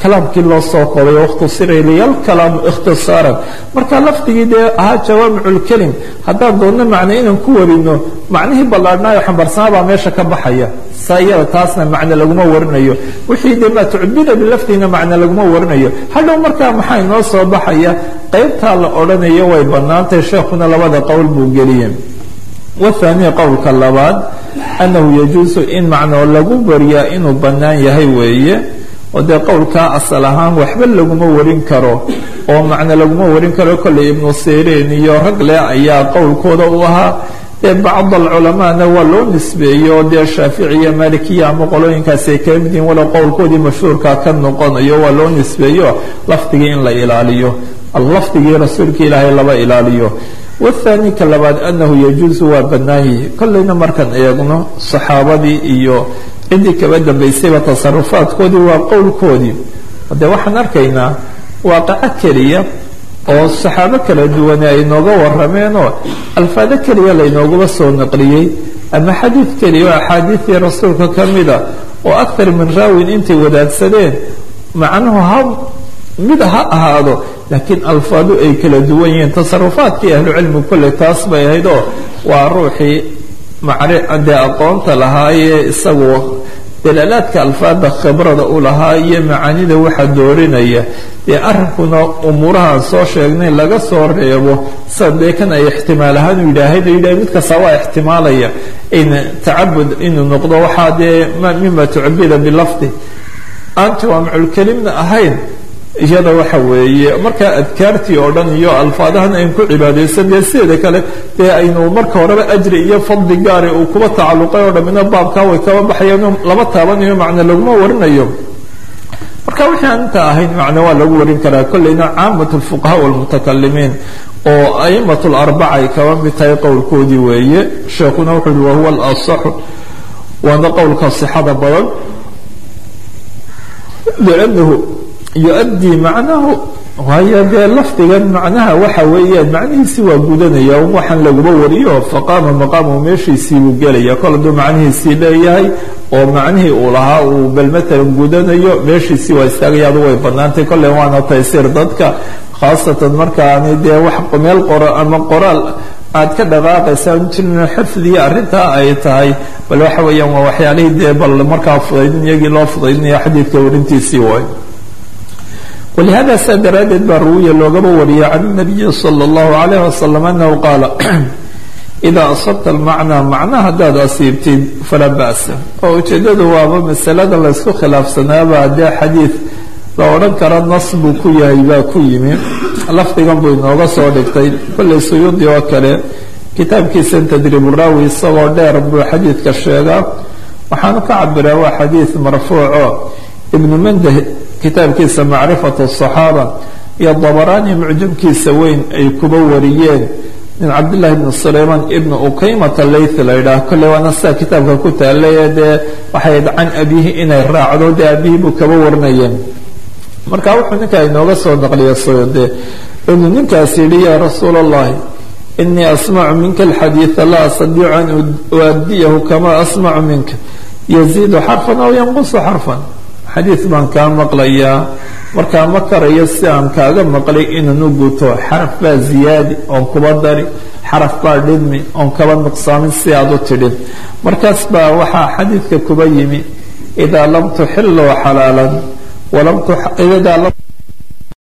kalaamkii loo soo koobay wakhtusira ilaya alkalaamu ikhtisaaran marka lafdigii dee ahaa jawaamiculkelim haddaan doonno macne inaan ku warino macnihii ballaadhnaayo xambarsanaa baa meesha ka baxaya saa iyada taasna macne laguma warinayo wixii dee maa tucbida bilafdiina macne laguma warinayo hadhow markaa maxaa inoo soo baxaya qaybtaa la odhanayo way bannaantahay sheekhuna labada qowl buu geliyey wathaniya qowlka labaad annahu yajuusu in macnoo lagu bariyaa inuu bannaan yahay weeye oo dee qowlkaa asal ahaan waxba laguma warin karo oo macne laguma warin karo kolley ibnu siriin iyo rag leh ayaa qowlkooda u ahaa dee bacd alculamaana waa loo nisbeeyey oo dee shaaficiya malikiya ama qolooyinkaasi ay kala mid yihin walow qowlkoodii mashhuurka ka noqonayo waa loo nisbeeyo lafdigii in la ilaaliyo lafdigii rasuulka ilaahay laba ilaaliyo wathani ka labaad annahu yajuusu waa bannaan yihi kollayna markaan eegno saxaabadii iyo ciddii kaba dambaysayba tasarufaadkoodii waa qowlkoodii dee waxaan arkaynaa waaqaco keliya oo saxaabo kala duwane ay nooga warrameenoo alfaado keliya laynoogaba soo naqliyey ama xadiid keliya oo axaadiidii rasuulka ka mida oo aktar min raawin intay wadaagsadeen macnuhu ha mid ha ahaado laakiin alfaadu ay kala duwan yihiin tasarufaadkii ahlucilmigu kolley taas bay ahayd oo waa ruuxii dee aqoonta lahaayee isagu dalaalaadka alfaada khibrada u lahaa iyo macaanida waxa doorinaya dee arrinkuna umuurahaan soo sheegnay laga soo reebo sida dee kan ay ixtimaal ahaan u yidhaahayd oo yidhahay mid kasta waa ixtimaalaya in tacabud inuu noqdo waxaa dee mima tucbida bilafdi aanti waa maculkelimna ahayn iyada waxa weeye markaa adkaartii oo dhan iyo alfaadahan ayn ku cibaadaysan dee sideeda kale dee aynu marka horeba ajri iyo fadli gaari uu kuba tacalluqay oo dhammina baabkaa way kaba baxayaan lama taabanayo macne laguma warinayo marka wixii aan inta ahayn macne waa lagu warin karaa kolleyna caamat lfuqahaa walmutakalimiin oo a'imat larbaca ay kaba mid tahay qowlkoodii weeye sheekuna wuxuu yihi wahuwa alasaxu waana qowlka sixada badan liannahu yu-addii macnahu waayo dee lafdigan macnaha waxa weeyaan macnihiisi waa gudanaya waxaan laguma wariyo faqaama maqaamu meeshiisii buu gelaya kol hadduu macnihiisii leeyahay oo macnihii uu lahaa uu bal matalan gudanayo meeshiisii waa istaagaya adu way bannaantay kolley waana taysiir dadka khaasatan markaani dee wax meel qora ama qoraal aad ka dhaqaaqaysaa jirno xifdiya arrintaa ay tahay bal waxa weeyaan waa waxyaalihii dee bal markaa fudaydin iyagii loo fudaydinaya xadiidka warintiisii waay ولهذا saa daraaddeed baa ruwiya loogaba wariyay can النabiyi slى الlahu عalيه waslم anahu qaala إida asabta اlmacnaa macna haddaad asiibtid falaa ba'sa oo ujeedadu waaba masalada laysku khilaafsanaaba dee xadiid la odhan kara nas buu ku yahay baa ku yimi lafdigan buu inooga soo dhigtay kolley suyuudi oo kale kitaabkiisa tadriib raawi isagoo dheer buu xadiidka sheegaa waxaanu ka cabiraa waa xadiid marfuuco ibnu mandah kitaabkiisa macrifat الصaxaaba iyo dabaraani mucjamkiisa weyn ay kuba wariyeen min cabdillahi bni sulayman ibni ukaymata layth la yidhaah kolley waana sidaa kitaabka ku taalay dee waxay can abihi inay raacdo dee abihi buu kaba warinayeen marka wuxuu ninkaa inooga soo naqliya sode inuu ninkaas yidhi yaa rasuula اllahi inii asmacu minka alxadiida laa astadiicu an uadiyahu kama asmacu minka yaziidu xarfan aw yanqusu xarfan xadiid baan kaa maqlayaa markaa ma karayo si aan kaaga maqlay inaan u guto xaraf baa ziyaadi oon kuba dari xaraf baa dhidmi oon kaba nuqsaamin si aad u tidhin markaas baa waxaa xadiidka kuba yimi idaa lam tuxiluu xalaalan walam idaa lam